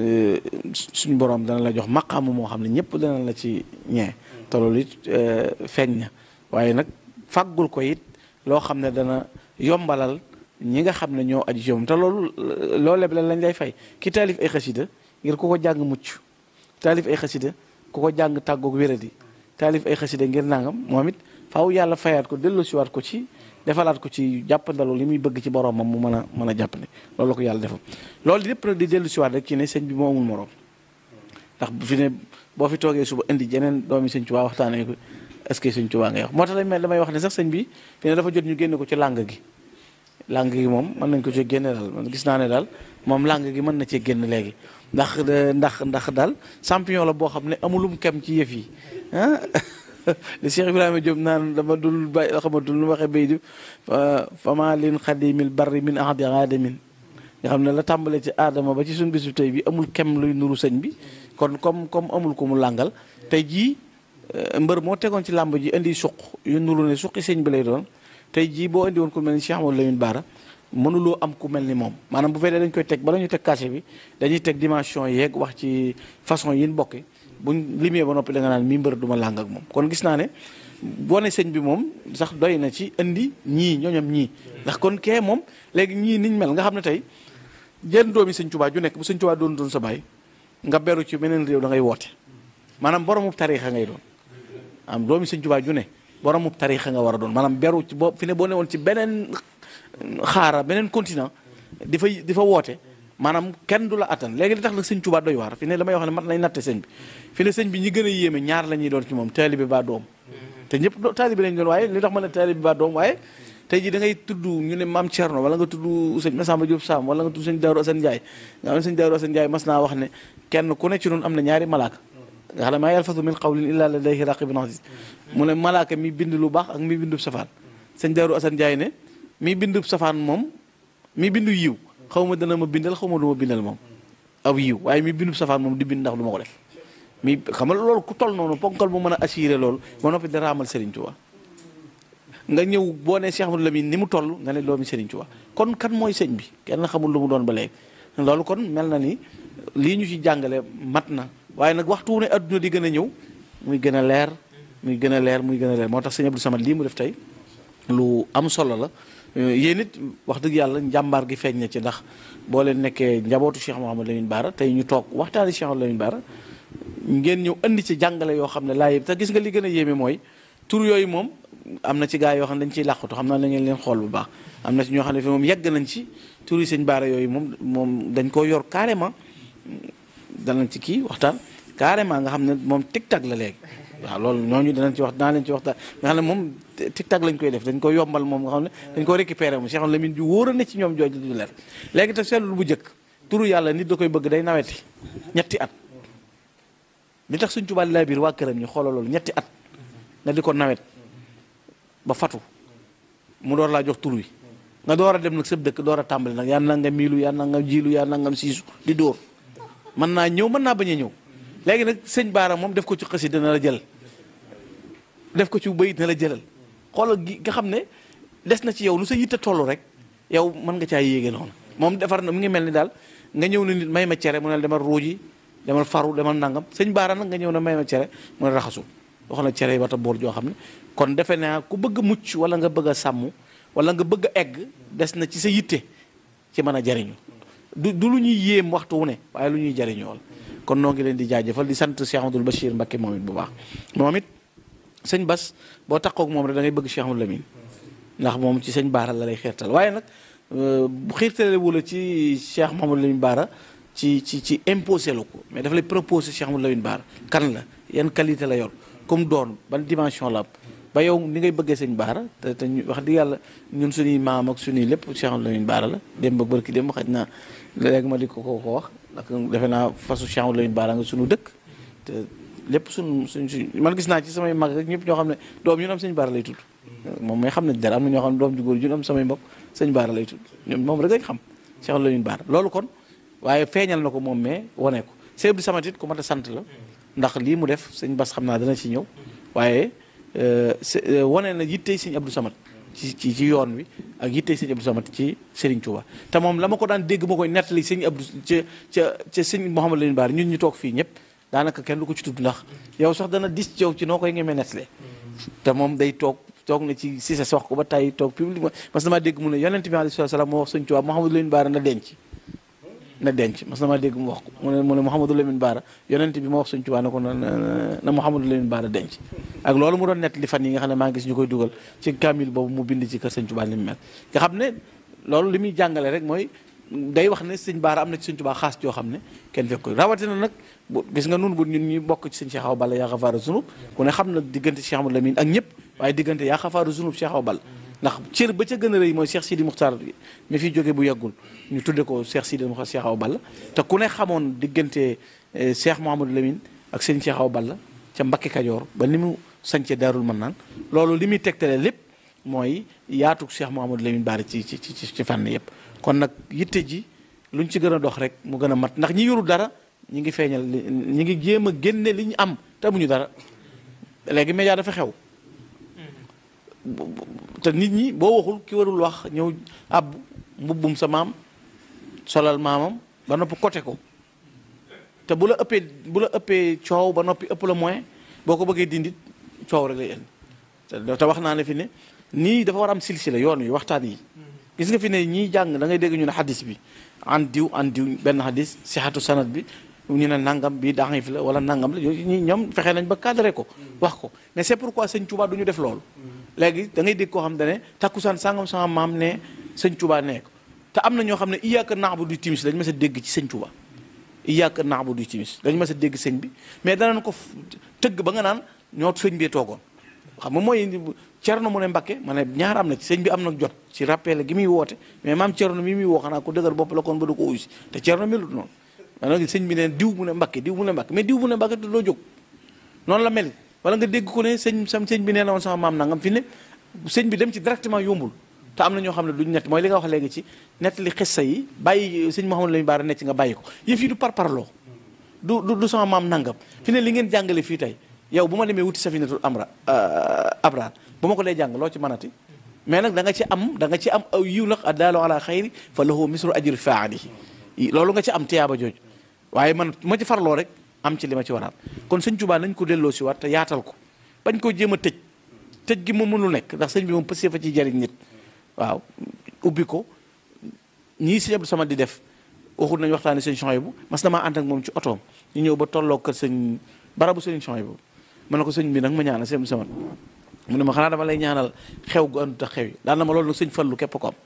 suñ borom dana la jox maqaamu moo xam ne ñëpp dana la ci ñee te loolu it feeñ na waaye nag fàggul ko it loo xam ne dana yombalal ñi nga xam ne ñoo aju ci moom te loolu loolee la lañ lay fay ki taalif ay xasida ngir ku ko jàng mucc taalif ay xasida ku ko jàng tàggoog wéradi taalif ay xasida ngir nangam moom it faaw yàlla fayaat ko delloosiwaat ko ci defalaat ko ci jàppandalu li muy bëgg ci boromam mu mën a mën a jàppandi loolu la ko yàlla defal loolu lépp nag di dellusiwaat rek ci ne sëñ bi moo amul morom ndax bu fi ne boo fi toogee suba indi jeneen doomi sëñ Tuubaa waxtaanee ko est-ce que sëñ Tuubaa ngay wax moo tax dañ mel damay wax ne sax sëñ bi fi ne dafa jot ñu génne ko ci làng gi làng gi moom mën nañ ko ci génne daal man gis naa ne daal moom làng gi mën na cee génn léegi ndax ndax ndax daal champion la boo xam ne amulum kem ci yëf yi ah li Cheikh Ibrahima Diop naan dama dul bay xamatul lu waxee bay di fama lin xadimil barri min ahdi aadamin nga xam ne la tàmbalee ci aadama ba ci suñu bisu tey bi amul kem luy nuru sëñ bi kon comme comme amul ko mu làngal tey jii mbër moo tegoon ci làmb ji indi suq yu nuru ne suqi sëñ bi lay doon tey jii boo indi woon ku mel ni Cheikh Amadou Lamine Bara mënuloo am ku mel ni moom maanaam bu fekkee dañ koy teg bala ñu teg cachet bi dañuy teg dimension yeeg wax ci façon yi ñu bokki buñ limee ba noppi da nga naan mi mbër duma làng ak moom kon gis naa ne boo ne sëñ bi moom sax doy na ci indi ñii ñooñam ñii ndax kon kee moom léegi ñii niñ mel nga xam ne tey jën doomi sëñ Tuubaa ju nekk bu sëñ Tuubaa doon doon sa baay nga beru ci beneen réew da ngay woote maanaam boromub tariixa ngay doon am doomi sëñ Tuubaa ju ne boromub tariixa nga war a doon maanaam beru ci boo fi ne boo ne woon ci beneen xaara beneen continent di fa di fa woote maanaam kenn du la attan léegi li tax nag sëñ Tuubaa doy waar fi ne damay wax ne mat nañ natte sëñ bi fi ne sëñ bi ñi gën a yéeme ñaar la ñuy doon ci moom taalibe ba doom te ñëpp taalibe lañ doon waaye li tax ma ne taalibe ba doom waaye tey jii da ngay tudd ñu ne maam Thierno wala nga tudd sëñ Massamba Diop Sam wala nga tudd sëñ Daaru Asan Njaay nga xam ne sëñ Daaru Asan Njaay mas naa wax ne kenn ku ne ci noonu am na ñaari malaaka nga xam ne maa yalfazu min qawlin illaa ladayhi raqibun atid mu ne malaaka mi bind lu baax ak mi bindub safaan sëñ Daaru Asan Njaay ne mi bindub safaan moom mi bindu yiw xaw ma dana ma bindal xaw ma du ma bindal moom aw yiw waaye mi bindub safaan moom di bind ndax du ma ko def mi xam nga loolu ku toll noonu ponkal mu mën a assuré loolu ba noppi da raamal Serigne Touba nga ñëw boo nee Cheikh Amadou Lamine ni mu toll nga ne doomi Serigne Touba kon kan mooy sëñ bi kenn xamul lu mu doon ba léegi loolu kon mel na ni lii ñu ci jàngale mat na waaye nag waxtu wu ne adduna di gën a ñëw muy gën a leer muy gën a leer muy gën a leer moo tax sëñ Abdou Samad lii mu def tey lu am solo la yéen it wax dëgg yàlla njàmbaar gi feeñ na ci ndax boo leen nekkee njabootu Cheikh Mouhamadou Lamine Bara tey ñu toog waxtaani Cheikh Mouhamadou Lamine Bara ngeen ñëw indi ci jàngale yoo xam ne laay te gis nga li gën a yéeme mooy tur yooyu moom am na ci gaa yoo xam ne dañ ciy làqatu xam naa la ngeen leen xool bu baax am na ci ñoo xam ne fi moom yegg nañ ci tur yi sëñ Bara yooyu moom moom dañ koo yor carrément danañ ci kii waxtaan carrément nga xam ne moom tic-tac la léegi waaw loolu ñooñu danañ ci wax dinaa leen ci waxtaan nga xam ne moom tic-tac lañ koy def dañ ko yombal moom nga xam ne dañ ko récupéré moom Cheikh Lamine ju wóor a ne ci ñoom jooju du leer léegi te seetlu bu njëkk turu yàlla nit da koy bëgg day naweti ñetti at li tax suñ tubaab laa biir waa këram ñu xoolal loolu ñetti at nga di ko nawet ba fatu mu door laa jox tur wi nga door a dem nag sëb dëkk door a tàmbali nag yaa nangam miilu yaa nangam jiilu yaa nangam siisu di dóor mën naa ñëw mën naa bañ a ñëw léegi nag sëñ Bara moom def ko ci xasida na la jël def ko ci bayit na la jëlal xoolal gi nga xam ne des na ci yow lu sa yitte toll rek yow mën nga caa yéege noonu moom defar na mu ngi mel ni daal nga ñëw na nit may ma cere mu ne demal ruuji demal faru demal nangam sëñ Bara nag nga ñëw na may ma cere mu ne raxasu wax na cere yi wata boor joo xam ne kon defe naa ku bëgg a mucc wala nga bëgg a sàmm wala nga bëgg a egg des na ci sa yitte ci mën a jariñu du du lu ñuy yéem waxtu wu ne waaye lu ñuy jariñoo la kon noo ngi leen di jaajëfal di sant Cheikh Amadou Bachir Mbacké moom it bu baax moom it sëñ Bas boo taxaw ak moom rek da ngay bëgg Cheikh Amadou Lamine ndax moom ci sëñ Bara la lay xiirtal waaye nag bu xiirtale wu la ci Cheikh Mahamadou Lamine Bara ci ci ci imposé la ko mais dafa lay proposé Cheikh Amadou Lamine Bara kan la yan qualité la yor comme doon ban dimension la ba yow ni ngay bëggee sëñ Bara te te ñu wax di yàlla ñun suñuy maam ak suñuy lépp Cheikh Amadou Lamine Bara la dem ba bërki dem xaj naa léegi ma di ko ko ko wax ndax defe naa fasu Cheikh Amadou Lamine Bara nga suñu dëkk te lépp suñ suñ suñ man gis naa ci samay mag rek ñëpp ñoo xam ne doom yu ñu am sëñ Bara lay tudd moom may xam ne dara am na ñoo xam ne doom ju góor ju ñu am samay mbokk sëñ Bara lay tudd ñoom moom rek lañ xam Cheikh Amadou Lamine Bara loolu kon waaye feeñal na ko moom mais wane ko Sëñ Abdou Samad it ku mat a sant la ndax lii mu def sëñ Bas xam naa dana ci ñëw waaye wane na yittey sëñ Abdou Samad ci ci ci yoon wi ak yittey sëñ Abdou Samad ci Serigne Touba te moom la ma ko daan dégg ma koy nettali sëñ Abdou ca ca ca sëñ Mouhamadou Lamine Bara ñun ñu toog fii ñëpp daanaka kenn du ko ci tudd ndax yow sax dana dis ci yow ci noo koy ngemee nettalee te moom day toog toog na ci si sa wax ko ba tey toog publiquement mas na maa dégg mu ne yonent bi alayhi salaam moo wax sëñ Touba Mouhamadou Lamine Bara na denc na denc mas na maa dégg mu wax ko mu ne mu ne Mouhamadou Lamine Bara yonent bi moo wax sëñ Touba ne ko na na Mouhamadou Lamine Bara denc ak loolu mu doon nett li fan yi nga xam ne maa ngi gis ñu koy dugal ci kaamil boobu mu bind ci kër sëñ Tuubaa li mu mel nga xam ne loolu li muy jàngale rek mooy day wax ne sëñ Baara am na ci sëñ Tuubaa xaas joo xam ne kenn fekk ko rawatina nag bu gis nga nun bu ñun ñuy bokk ci sëñ Cheikh Awa Balla yaa xafaaru zunub ku ne xam na diggante Cheikh Amadou Lamine ak ñëpp waaye diggante yaa xafaaru zunub Cheikh Awa Balla ndax cër ba ca gën a rëy mooy Cheikh Sidi Muxtaar mi fi jóge bu yàggul ñu tudde ko Cheikh Sidi Muxtaar Cheikh Awa Balla te ku ne xamoon diggante Cheikh Mouhamadou Lamine ak sëñ Cheikh Awa Balla ca Mbakke Kajoor ba ni mu sañce Daarul Mannaan loolu li muy tegtale lépp mooy yaatug Cheikh Mouhamadou Lamine Bara ci ci ci ci fànn yëpp kon nag yitte ji luñ ci gën a dox rek mu gën a mat ndax ñi yoru dara ñi ngi feeñal ñi ngi jéem a génne li ñu am te amuñu dara léegi média dafa xew te nit ñi boo waxul ki warul wax ñëw ab mbubbum sa maam solal maamam ba noppi côté ko te bu la ëppee bu la ëppee coow ba noppi ëpp la moyen boo ko bëggee dindit coow rek lay indi te wax naa ne fi ne nii dafa war am silsila yoon wi waxtaan yi gis nga fi ne ñii jàng da ngay dégg ñu ne xadis bi an diw an diw benn xadis sixatu sanad bi ñu ne nangam bi daxif la wala nangam la ñi ñoom fexe nañ ba cadré ko wax ko mais c'est pourquoi sëñ Touba du ñu def loolu léegi da ngay dégg koo xam ne ne takkusaan sangam sama maam ne sëñ Touba nee ko te am na ñoo xam ne iyyaka na'budu timis lañ ma sa dégg ci sëñ Touba iyyaka na'budu timis dañ ma sa dégg sëñ bi mais danañ ko tëgg ba nga naan ñoo sëñ bee toogoon xam nga mooy Cerno mu ne Mbakke ma ne ñaar am na ci sëñ bi am na jot ci rappel gi muy woote mais maam Cerno mi muy woo xanaa ko dëgër bopp la kon ba du ko uysi te Cerno melut noonu maanaam sëñ bi ne diw mu ne Mbakke diw mu ne Mbakke mais diw mu ne Mbakke te doo jóg noonu la mel wala nga dégg ko ne sëñ sam sëñ bi nee na woon sama maam nangam fi ne sëñ bi dem ci directement yombul te am na ñoo xam ne duñ nett mooy li nga wax léegi ci nett li xissa yi bàyyi sëñ Mouhamadou Lamine Bara necc nga bàyyi ko yëf yi du par parloo du du sama maam nangam fi ne li ngeen jàngale fii tey yow bu ma demee wuti safinatul amra abraar bu ma ko dee jàng loo ci mënati mais nag da nga ci am da nga ci am aw yiw nag addaalu ala xayri fa lahu misru ajri faalihi loolu nga ci am tiyaaba jooju waaye man ma ci farloo rek am ci li ma ci waraat kon sëñ Tuubaa nañ ko delloo si waat te yaatal ko bañ koo jéem a tëj tëj gi moom mënul nekk ndax sëñ bi moom pësee fa ci jariñ nit waaw ubbi ko ñii sëñ Abdou Samad di def waxul nañ waxtaani sëñ Chouaïbou mas damaa ànd ak moom ci otoom ñu ñëw ba tolloo kër sëñ barabu sëñ Chouaïbou ma ne ko sëñ bi nag ma ñaanal sëñ Samad mu ne ma xanaa dama lay ñaanal xew gu àndut ak xew yi daan na ma loolu nag sëñ Fallu képp ko am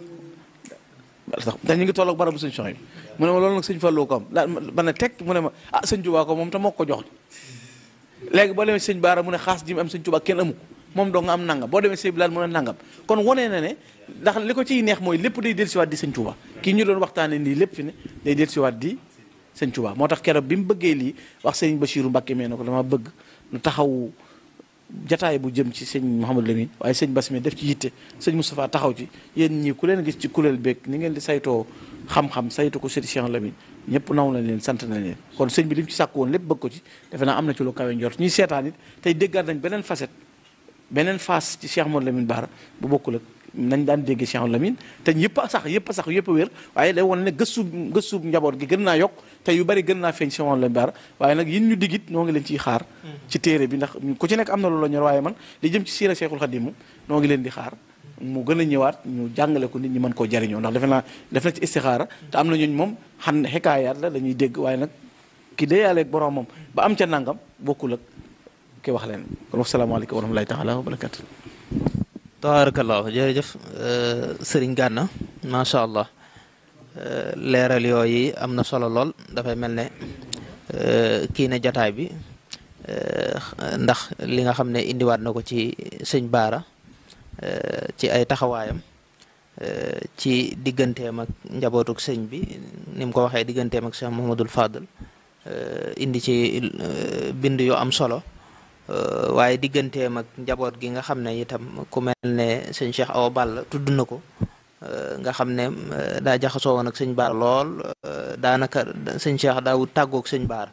ndax ñu ngi tolloog barabu sëñ Chouaïbou mu ne ma loolu nag sëñ Fallu ko am daa ma ne teg mu ne ma ah sëñ Tuubaa ko moom te moo ko jox léegi boo demee sëñ Baara mu ne xaas ji mu am sëñ Tuubaa kenn amu ko moom doo nga am nangam boo demee sëñ Bilaal mu ne nangam kon wonee na ne ndax li ko ciy neex mooy lépp day dellusiwaat di sëñ Tuubaa kii ñu doon waxtaane nii lépp fi ne day dellusiwaat di sëñ Tuubaa moo tax keroog bi mu bëggee lii wax sëñ Bachiru Mbàkke mee na ko dama bëgg nu taxaw jataay bu jëm ci sëñ Mouhamadou Lamine waaye sëñ Bass mi def ci yitte sëñ Moustapha taxaw ci yéen ñii ku leen gis ci kuréel beeg ni ngeen di saytoo xam-xam saytu ko sëñ Cheikh Lamine ñëpp naw na leen sant na leen kon sëñ bi li mu ci sàkk woon lépp bëgg ko ci defe naa am na ci lu kawe njort ñuy seetaan it tey déggaat nañ beneen facette beneen face ci Cheikh Mouhamadou Lamine Bara bu bokkul ak nañ daan déggee Cheikh Lamine te yëpp a sax yëpp a sax yëpp a wér waaye day wane ne gëstu gëstu njaboot gi gën naa yokk te yu bari gën naa feeñ Cheikh Mouhamadou Lamine Bara waaye nag yin ñu digit noo ngi leen ciy xaar ci téere bi ndax ku ci nekk am na lu la ñor waaye man li jëm ci siira Cheikhul Khadim noo ngi leen di xaar mu gën a ñëwaat ñu jàngale ko nit ñi mën koo jariñoo ndax defe naa def na ci istixaara te am na ñooñ moom xam ne xekaayaat la dañuy dégg waaye nag ki déyaaleeg borom moom ba am ca nangam bokkul ak ki wax leen kon wasalaamaaleykum wa rahmatulahi taala wa barakatu tabarakallahu jërëjëf sëriñ Gana macha allah leeral yooyu am na solo lool dafay mel ne kii ne jataay bi ndax li nga xam ne indiwaat na ko ci sëñ Baara ci ay taxawaayam ci digganteem ak njabootuk sëñ bi ni mu ko waxee digganteem ak Cheikh Mouhamadul Fadl indi ci bind yu am solo waaye digganteem ak njaboot gi nga xam ne itam ku mel ne sëñ Cheikh Awa Balla tudd na ko nga xam ne daa jaxasoo woon ak sëñ Baara lool daanaka sëñ Cheikh daawut tàggoog sëñ Baara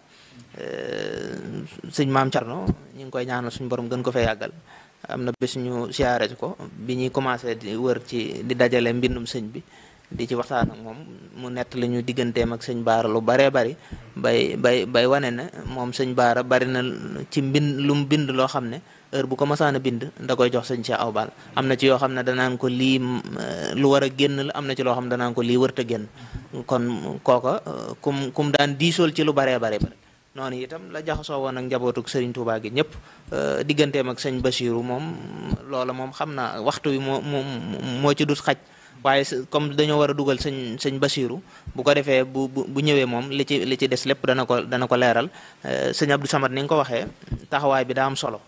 sëñ Maam Thierno ñu ngi koy ñaanal suñu borom gën ko fee yàggal am na bés ñu siyaare ko bi ñuy commencé di wër ci di dajale mbindum sëñ bi di ci waxtaan ak moom mu nett li ñu digganteem ak sëñ Baara lu baree bari bay bay bay wane na moom sëñ Baara bari na ci mbind lu mu bind loo xam ne heure bu ko masaan a bind da koy jox sëñ Cheikh Awa Balla am na ci yoo xam ne danaan ko lii lu war a génn la am na ci loo xam ne danaan ko lii wërta génn kon kooka kum kum daan diisool ci lu baree bari bari noonu itam la jaxasoo woon ak njabootuk sëriñ Touba gi ñëpp digganteem ak sëñ Basiru moom loola moom xam naa waxtu wi moo moo moo ci dut xaj waaye comme dañoo war a dugal sëñ sëñ Basiru bu ko defee bu bu bu ñëwee moom li ci li ci des lépp dana ko dana ko leeral sëñ Abdou Samad ni nga ko waxee taxawaay bi daa am solo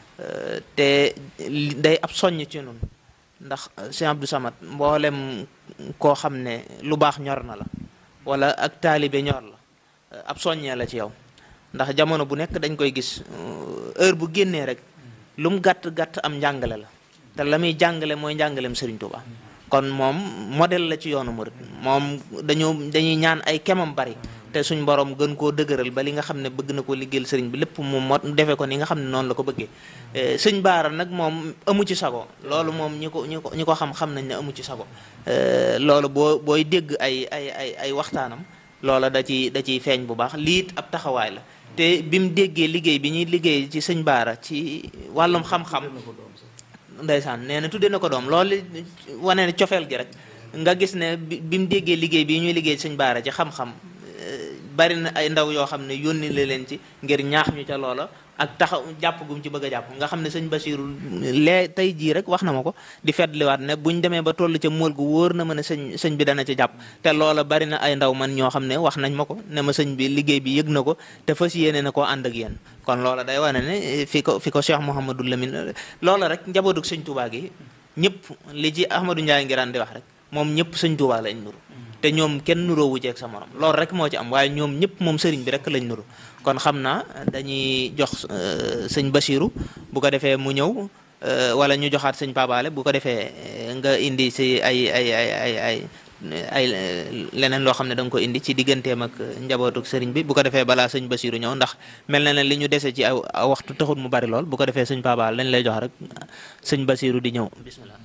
te day ab soññ ci nun ndax sëñ Abdou Samad mboolem koo xam ne lu baax ñor na la wala ak taalibe ñor la ab soññee la ci yow ndax jamono bu nekk dañ koy gis heure bu génnee rek lu mu gàtt gàtt am njàngale la te la muy jàngale mooy njàngaleem Serigne Touba kon moom modèle la ci yoonu murid moom dañoo dañuy ñaan ay kemam bari te suñ borom gën koo dëgëral ba li nga xam ne bëgg na koo liggéeyal sëriñ bi lépp mu mot defee ko ni nga xam ne noonu la ko bëggee sëñ baara nag moom amu ci sago loolu moom ñi ko ñi ko ñi ko xam xam nañ ne amu ci sago loolu boo booy dégg ay ay ay ay waxtaanam loola da ci da ciy feeñ bu baax liit ab taxawaay la te bi mu déggee liggéey bi ñuy liggéey ci sëñ baara ci wàllum xam-xam ndeysaan nee na tudde na ko doom loolu wane ne cofeel gi rek nga gis ne bi mu déggee liggéey bi ñuy liggéey sëñ baara ci xam-xam bari na ay ndaw yoo xam ne yónni la leen ci ngir ñaax ñu ca loola ak taxaw jàpp gum ci bëgg a jàpp nga xam ne sëñ Basiru lee tey jii rek wax na ma ko di fetliwaat ne buñ demee ba toll ca mool gu wóor na ma ne sëñ sëñ bi dana ci jàpp te loola bari na ay ndaw man ñoo xam ne wax nañ ma ko ne ma sëñ bi liggéey bi yëg na ko te fas yéene na koo ànd ak yéen kon loola day wane ne fi ko fi ko Cheikh Mouhamadou Lamine loola rek njabootug sëñ Touba gi ñëpp li ci Ahmadou Ndiaye ngiraan di wax rek moom ñëpp sëñ Touba lañ nuru te ñoom kenn nuroowu ceeg sa morom loolu rek moo ci am waaye ñoom ñëpp moom sëriñ bi rek lañ nuru kon xam naa dañuy jox sëñ Basiru bu ko defee mu ñëw wala ñu joxaat sëñ Pabaale bu ko defee nga indi si ay ay ay ay ay ay leneen loo xam ne da nga ko indi ci digganteem ak njabootuk sëriñ bi bu ko defee balaa sëñ Basiru ñëw ndax mel na ne li ñu dese ci ay waxtu taxul mu bari lool bu ko defee sëñ Pabaale lañ lay jox rek sëñ Basiru di ñëw bismillah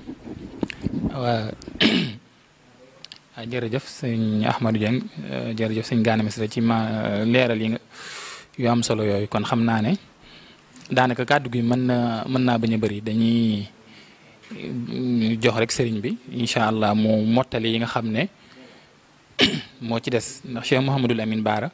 waaw jërëjëf sëñ Ahmadou Dieng jërëjëf sëñ Gana Messere ci ma leeral yi nga yu am solo yooyu kon xam naa ne daanaka kàddu gi mën na mën naa bañ a bëri dañuy jox rek sëriñ bi incha allah mu mottali yi nga xam ne moo ci des ndax Cheikh Mouhamadul Amin Baara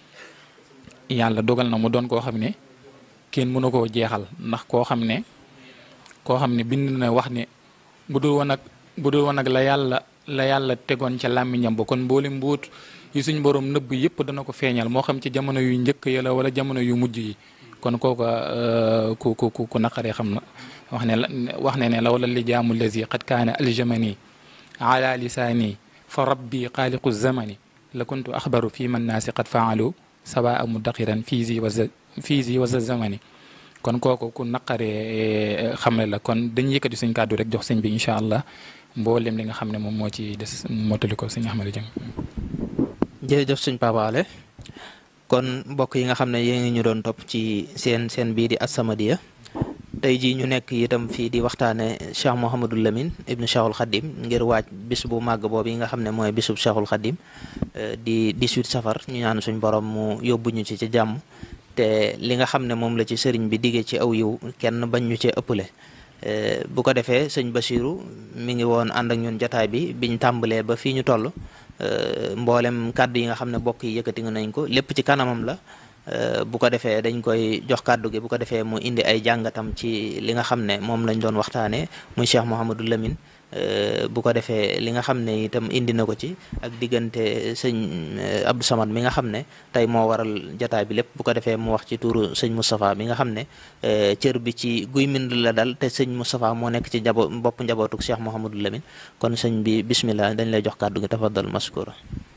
yàlla dogal na mu doon koo xam ne kenn mënu koo jeexal ndax koo xam ne koo xam ne bind na wax ne bu dul woon ak bu dul woon ak la yàlla. la yàlla tegoon ca làmmiñam ba kon mboole mbuut yi suñ borom nëbb yëpp dana ko feeñal moo xam ci jamono yu njëkk ya la wala jamono yu mujj yi kon kooka ku ku ku naqaree xam na wax ne la wax ne ne la wala li jaamu lazi qad kaana aljamani ala lisaani fa rabbi xaaliqu zamani la kuntu axbaru fi man naasi qad faalu sawaa mudaqiran fii zi wa fii zi wa zamani kon kooku ku naqaree xamle la kon dañuy yëkkati suñ kàddu rek jox sëñ bi incha allah mboolem li nga xam ne moom moo ci des mottali ko sëñ Ahmadou Dieng. jërëjëf sëñ Pabaale kon mbokk yi nga xam ne yéen ngi ñu doon topp ci seen seen bii di As-Samadiyya tey jii ñu nekk itam fii di waxtaane Cheikh Mouhamadou Lamine ibnu Cheikhul Khadim ngir waaj bis bu màgg boobu yi nga xam ne mooy bisub Cheikhul Khadim di 18 safar ñu ñaan suñ borom mu yóbbu ñu ci ci jàmm te li nga xam ne moom la ci sëriñ bi diggee ci aw yiw kenn bañ ñu cee ëppale. bu ko defee sëñ Basiru mi ngi woon ànd ak ñun jataay bi biñ tàmbalee ba fii ñu toll mboolem kàddu yi nga xam ne bokk yi yëkkati nañ ko lépp ci kanamam la bu ko defee dañ koy jox kàddu gi bu ko defee mu indi ay jàngatam ci li nga xam ne moom lañ doon waxtaanee muy Cheikh Mouhamadou Lamine bu ko defee li nga xam ne itam indi na ko ci ak diggante sëñ Abdou Samad mi nga xam ne tey moo waral jataay bi lépp bu ko defee mu wax ci tuuru sëñ Moustapha mi nga xam ne cër bi ci guy mind la dal te sëñ Moustapha moo nekk ci njabo bopp njabootuk Cheikh Mouhamadou Lamine kon sëñ bi bismillah dañ lay jox kàddu gi tafaddal maskura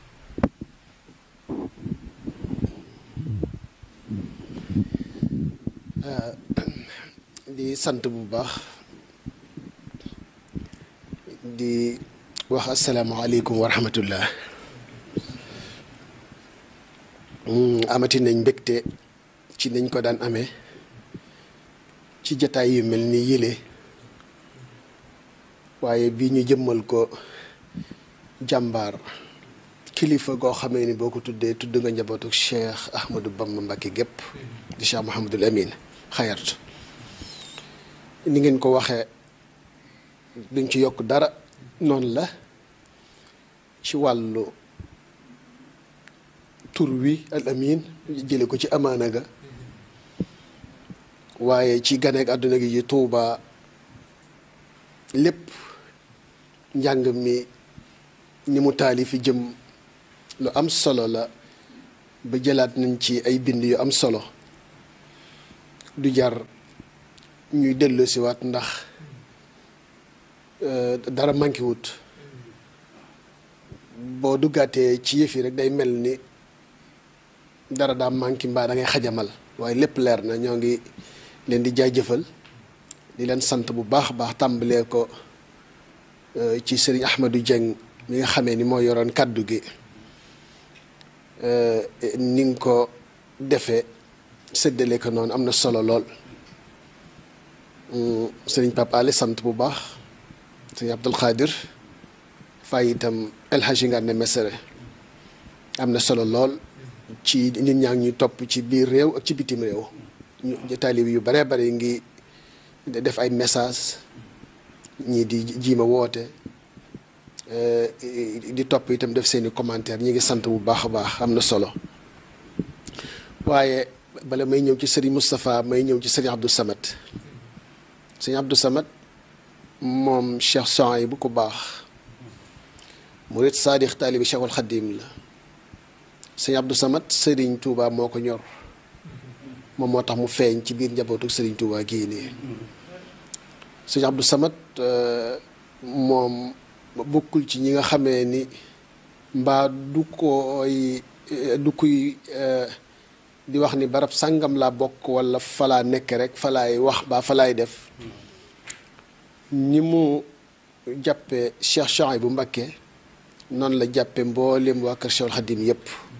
di sant bu baax di wax asalaamaaleykum wa rahmatullah amati nañ mbégte ci nañ ko daan amee ci jataay yu mel ni yële waaye bii ñu jëmmal ko jàmbaar kilifa goo xamee ni boo ko tuddee tudd nga njabootu Cheikh Ahmadou Bamba Mbacké gépp di Cheikh Mouhamadul Amin xayart ni ngeen ko waxee duñ ci yokk dara noonu la ci wàllu tur wi al amin jële ko ci amaana ga waaye ci ganeek àdduna gi ci Tuuba lépp njàng mi ni mu taalifi jëm lu am solo la ba jëlaat nañ ci ay bind yu am solo du jar ñuy dellu si waat ndax dara manqué wut boo duggaatee ci yëf yi rek day mel ni dara daa manqué mbaa da ngay xajamal waaye lépp leer na ñoo ngi leen di jaajëfal di leen sant bu baax a baax tàmbalee ko ci sëriñ Ahmadou Dieng mi nga xamee ni moo yoroon kàddu gi ni nga ko defee séddale ko noonu am na solo lool sëriñ Pape Ali sant bu baax sëriñ Abdul Xaadir fay itam El Hadji Ngane Mesere am na solo lool ci nit ñaa ngi ñuy topp ci biir réew ak ci bitim réew ñu taalib yu bare bare ngi def ay message ñii di jiima woote di topp itam def seeni commentaire ñi ngi sant bu baax a baax am na solo waaye bala may ñëw ci sëriñ Moustapha may ñëw ci sëriñ Abdou Samad sëriñ Abdou Samad moom Cheikh Souhaïbou bu ko baax murid saadix taalibi Cheikhul Xadim la sëriñ Abdou Samad sëriñ Touba moo ko ñor moom moo tax mu feeñ ci biir njabootu sëriñ Touba gii nii sëriñ Abdou Samad moom bokkul ci ñi nga xamee ni mbaa du koy du kuy di wax ni barab sàngam laa bokk wala falaa nekk rek falaay wax baa falaay def ni mu jàppe Cheikh Souhaïbou Mbacké noonu la jàppe mboolem waa kër Cheikhul Khadim yépp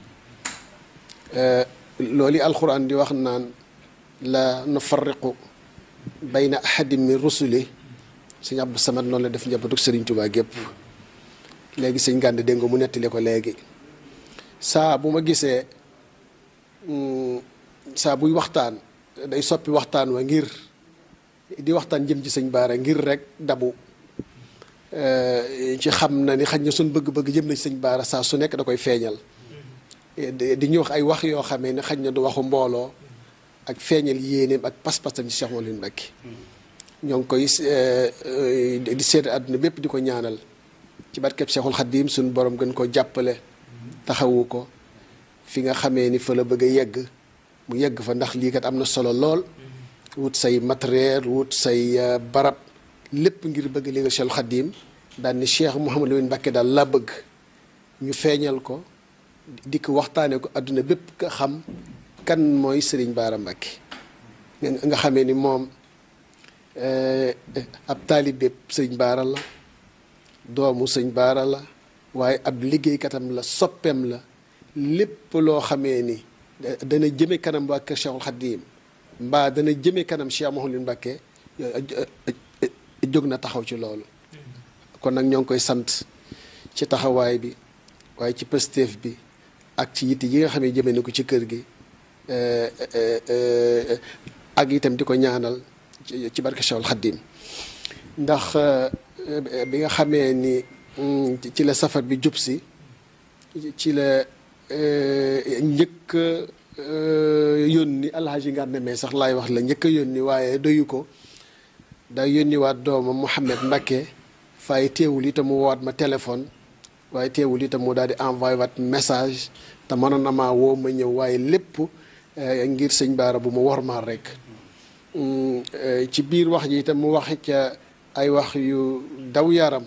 loolu alxuraan di wax naan la nufarriqu bayna ahadin min rusuli sëñ Abdou Samad noonu la def njabootu Sëriñ Tuubaa gépp léegi sëñ Gànd dégg nga mu nettali ko léegi saa bu ma gisee saa buy waxtaan day soppi waxtaan wa ngir di waxtaan jëm ci sëñ Baara ngir rek dabu ci xam na ni xaj na suñ bëgg-bëgg jëm na ci sëñ Baara saa su nekk da koy feeñal di ñu wax ay wax yoo xamee ne xaj na du waxu mbooloo ak feeñal yéeneem ak pas-pasam ci Cheikh Mawlid Mbacké ñoo ngi koy di seet àdduna bépp di ko ñaanal ci barkeb Cheikhul Khadim suñu borom gën ko jàppale taxawu ko fi nga xamee ni fa la bëgg a yegg mu yegg fa ndax lii kat am na solo lool wut say matériel wut say barab lépp ngir bëgg liggéey Cheikhul Khadim daal ni Cheikh Mouhamadou Lamine Mbacké daal laa bëgg ñu feeñal ko di ko waxtaanee ko àdduna bépp nga xam kan mooy Serigne Bara Mbacké nga xamee ni moom ab taalibe sëñ Baara la doomu sëñ Baara la waaye ab liggéeykatam la soppeem la lépp loo xamee ni dana jëme kanam waa kër Cheikhul Khadim mbaa dana jëme kanam Cheikh Mouhamadou Mbacké jóg na taxaw ci loolu kon nag ñoo ngi koy sant ci taxawaay bi waaye ci pësteef bi ak ci yitte yi nga xam ne jëme na ko ci kër gi ak itam di ko ñaanal ci barke Cheikhul Khadim ndax bi nga xamee ni ci la safar bi jub si ci la njëkk yónni alhaji Ngane mais sax laay wax la njëkk a yónni waaye doyu ko day yónni waat doomam Mouhamed Mbacké fay teewul itam mu waat ma téléphone waaye teewul itam mu daal di envoyé waat message te mënoon na maa woo ma ñëw waaye lépp ngir sëñ Baara bu mu wormaal rek ci biir wax ji itam mu wax ca ay wax yu daw yaram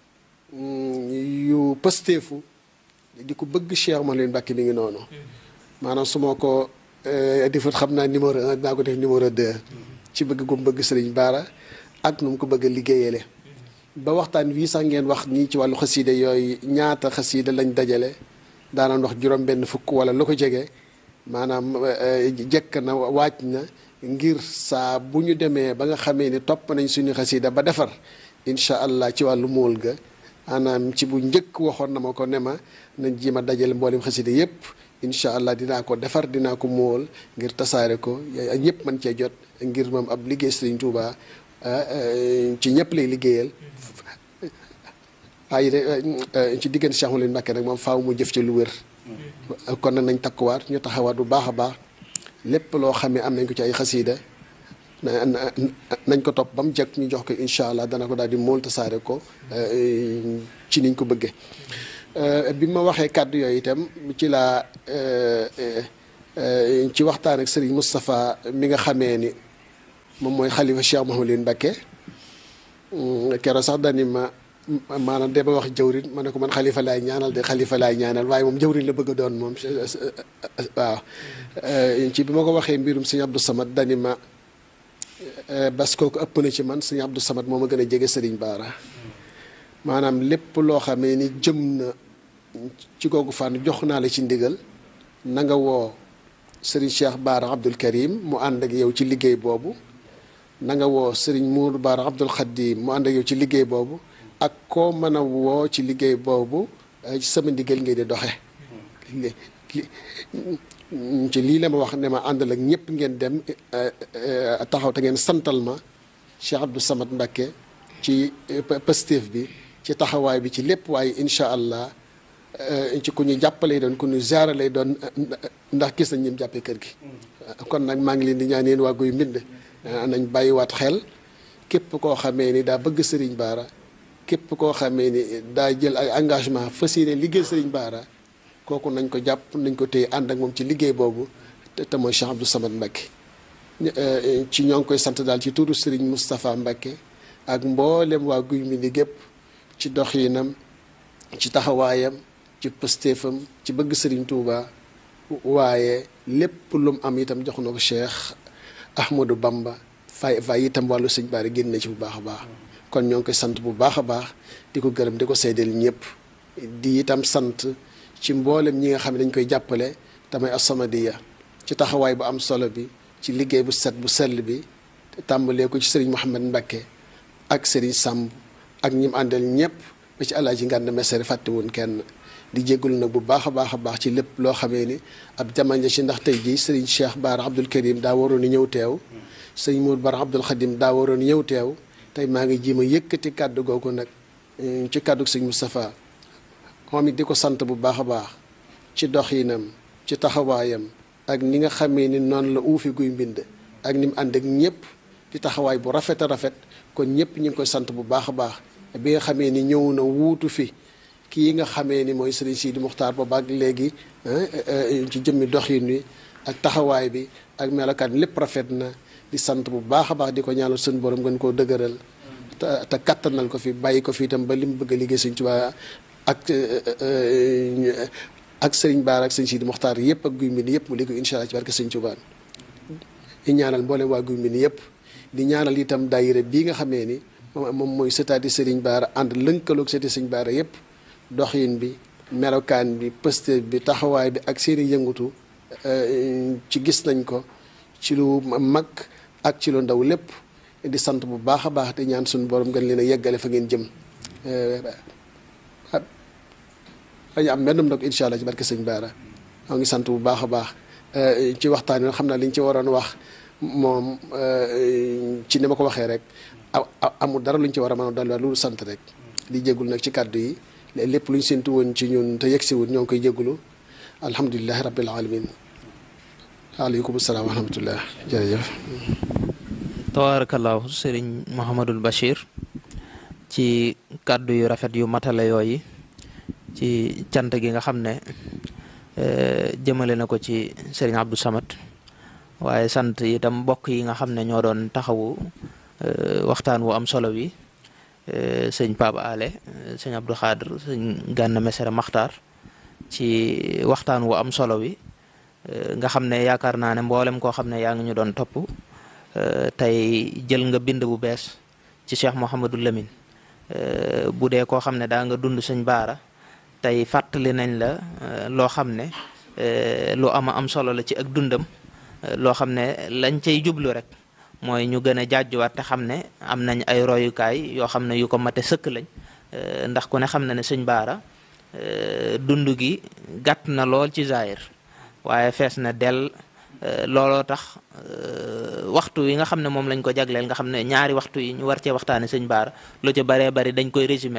yu pësteefu di ko bëgg Cheikh Mawlid Mbacké mi ngi noonu maanaam su ma ko defut xam naa numéro un dinaa ko def numéro deux ci bëgg gu mu bëgg sëriñ Baara ak nu mu ko bëgg a liggéeyale ba waxtaan wii sax ngeen wax nii ci wàllu xasiida yooyu ñaata xasiida lañ dajale daanaan wax juróom benn fukk wala lu ko jege maanaam jekk na waaj na ngir saa bu ñu demee ba nga xamee ni topp nañ suñu xasiida ba defar incha allah ci wàllu móol ga maanaam ci bu njëkk waxoon na ma ko ne ma nañ ji ma dajale mboolem xasiida yépp incha allah dinaa ko defar dinaa ko móol ngir tasaare ko ñëpp mën cee jot ngir moom ab liggéey Sëriñ Tuuba ci ñëpp lay liggéeyal waaye ci diggante Cheikh Mawlid Mbacké nag moom faaw mu jëf ci lu wér kon nag nañ takkuwaat ñu taxawaat bu baax a baax lépp loo xam ne am nañ ko ci ay xasiida nañ ko topp ba mu jekk ñu jox ko incha allah dana ko daal di mool tasaare ko ci niñ ko bëggee bi ma waxee kàddu yooyu itam ci laa ci waxtaan ak Serigne Moustapha mi nga xamee ni moom mooy xalifa Cheikh Mouhamadou Mbacké keroog sax dani ma maanaam de ba wax jawrin ma ne ko man xalifa laay ñaanal de xalifa laay ñaanal waaye moom jawrin la bëgg a doon moom waaw ci bi ma ko waxee mbirum sëñ Abdou Samad dani ma bas kooku ëpp na ci man sëñ Abdou Samad moo ma gën a jege Serigne Bara maanaam lépp loo xamee ni jëm na ci googu fànn jox naa la ci ndigal na nga woo Serigne Cheikh Bara Abdoul Karim mu ànd ak yow ci liggéey boobu na nga woo Serigne Moudou Bara Abdoul Khadim mu ànd ak yow ci liggéey boobu ak koo mën a woo ci liggéey boobu ci sama ndigal ngay di doxe ci lii la ma wax ne ma àndal ak ñëpp ngeen dem taxaw te ngeen santal ma Cheikh Abdou Samad Mbacké ci Pastef bi ci taxawaay bi ci lépp waaye incha allah ci ku ñu jàppale doon ku ñu ziara lay doon ndax gis nañ ñim jàppee kër gi. kon nag maa ngi leen di ñaan yéen waa Guy Mbind nañ bàyyiwaat xel képp koo xamee ni daa bëgg Serigne Bara képp koo xamee ni daa jël ay engagement fas yéene liggéey Serigne Bara kooku nañ ko jàpp nañ ko téye ànd ak moom ci liggéey boobu te te mooy Cheikh Abdou Samad Mbacké ci ñoo ngi koy sant daal ci turu Serigne Moustapha Mbacké ak mboolem waa Guy Mbind gépp ci doxinam ci taxawaayam ci pëstéefam ci bëgg Serigne Touba waaye lépp lu mu am itam jox na ko Cheikh Ahmadou Bamba fay fay itam wàllu sëñ Bara génn na ci bu baax a baax kon ñoo ngi koy sant bu baax a baax di ko gërëm di ko seedeel ñëpp di itam sant ci mboolem ñi nga xam ne dañ koy jàppale tamay As-Samadiyya ci taxawaay bu am solo bi ci liggéey bu set bu sell bi tàmbalee ko ci Serigne Mouhamed Mbacké ak Serigne Samb ak ñi mu àndal ñëpp ba ci Alaaji Ngànd Mesere fàtte woon kenn di jégalu nag bu baax a baax a baax ci lépp loo xamee ni ab jamono ci ndax tey jii Serigne Cheikh Bara Abdoul Karim daa waroon a ñëw teew Serigne Mour Bara Abdoul Khadim daa waroon a ñëw teew tey maa ngi ji ma yëkkati kàddu googu nag ci kàddu Serigne Moustapha moom it di ko sant bu baax a baax ci doxinam ci taxawaayam ak ni nga xamee ni noonu la uufi guy mbind ak ni mu ànd ak ñëpp di taxawaay bu rafet a rafet kon ñëpp ñu ngi koy sant bu baax a baax bi nga xamee ni ñëw na wuutu fi kii nga xamee ni mooy Serigne Sidi Muxtaar booba ak léegi ci jëmmi doxin wi ak taxawaay bi ak melokaan lépp rafet na di sant bu baax a baax di ko ñaanal suñu borom gën koo dëgëral te te kattanal ko fi bàyyi ko fi itam ba li mu bëgg a liggéey Sëñ Tuubaa ak ak Serigne Bara ak Sëñ Sidi Muxtaar yëpp ak guy mbind yëpp mu liggéey incha allah ci barke Sëñ Tuubaa di ñaanal mboolem waa guy mbind yëpp di ñaanal itam daayira bii nga xamee ni moom mooy sëtaati Serigne Bara ànd lënkaloog sëti Sëñ Bara yëpp doxin bi melokaan bi pëste bi taxawaay bi ak seeni yëngutu ci gis nañ ko ci lu mag ak ci lu ndaw lépp di sant bu baax a baax di ñaan suñu borom gën leen a yeggale fa ngeen jëm dañu am mennum ndox incha allah ci barke Sëñ Bara moo ngi sant bu baax a baax ci waxtaan wi xam naa li ñu ci waroon wax moom ci ni ma ko waxee rek amul dara lu ñu ci war a mën a dolliwaat lu sant rek di jéggul nag ci kàddu yi lépp lu ñu séntu woon ci ñun te yegg si wut ñoo ngi koy jéggulu alhamdulilahi rabbil alamin aleykum salaam wa rahmatullah jërëjëf tabaarakallaahu sëriñ Mouhamadul Bachir ci kàddu yu rafet yu matale yooyu ci cant gi nga xam ne jëmale na ko ci sëriñ Abdou Samad waaye sant itam mbokk yi nga xam ne ñoo doon taxawu waxtaan wu am solo wi sëñ Pape Ale sëñ Abdou Khadir sëñ Gana Messere Maxtaar ci waxtaan wu am solo wi nga xam ne yaakaar naa ne mboolem koo xam ne yaa ngi ñu doon topp tey jël nga bind bu bees ci Cheikh Mouhamadou Lamine bu dee koo xam ne daa nga dund sëñ Bara tey fàttali nañ la loo xam ne lu ama am solo la ci ak dundam loo xam ne lañ cay jublu rek mooy ñu gën a jàjjuwaat te xam ne am nañ ay royukaay yoo xam ne yu ko mate sëkk lañ ndax ku ne xam na ne sëñ Bara dund gi gàtt na lool ci zaahir waaye fees na dell looloo tax waxtu yi nga xam ne moom lañ ko jagleel nga xam ne ñaari waxtu yi ñu war cee waxtaane sëñ Bara lu ci baree bari dañ koy résumé rek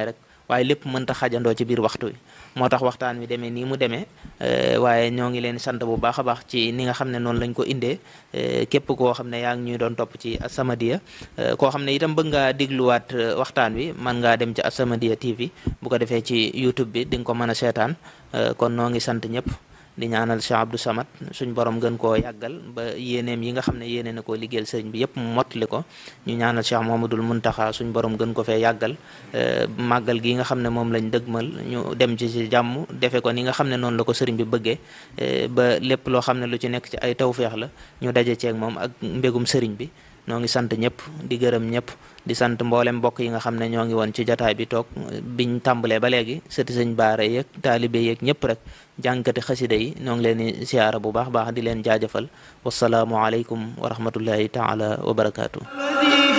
waaye lépp mënta xajandoo ci biir waxtu wi moo tax waxtaan wi demee nii mu demee waaye ñoo ngi leen sant bu baax a baax ci ni nga xam ne noonu lañ ko indee képp koo xam ne yaa ngi ñuy doon topp ci As-Samadiyya koo xam ne itam bëgg ngaa dégluwaat waxtaan wi man ngaa dem ci As-Samadiyya TV bu ko defee ci YouTube bi di nga ko mën a seetaan kon noo ngi sant ñëpp di ñaanal Cheikh Abdou Samad suñ borom gën koo yàggal ba yéeneem yi nga xam ne yéene na koo liggéeyal sëriñ bi yëpp mu mottali ko ñu ñaanal Cheikh Mohamadul Muntaxa suñ borom gën ko fee yàggal màggal gi nga xam ne moom lañ dëgmal ñu dem ci ci jàmm defe ko ni nga xam ne noonu la ko sëriñ bi bëggee ba lépp loo xam ne lu ci nekk ci ay tawféex la ñu daje ceeg moom ak mbégum sëriñ bi noo ngi sant ñëpp di gërëm ñëpp di sant mboolem mbokk yi nga xam ne ñoo ngi woon ci jataay bi toog biñ tàmbalee ba léegi sëti sëñ baara yeeg taalibe yeeg ñëpp rek jànkati xasida yi ñoo ngi leen di siyaara bu baax baax di leen jaajëfal wasalaamu aleykum wa rahmatullahi taala wa barakaatu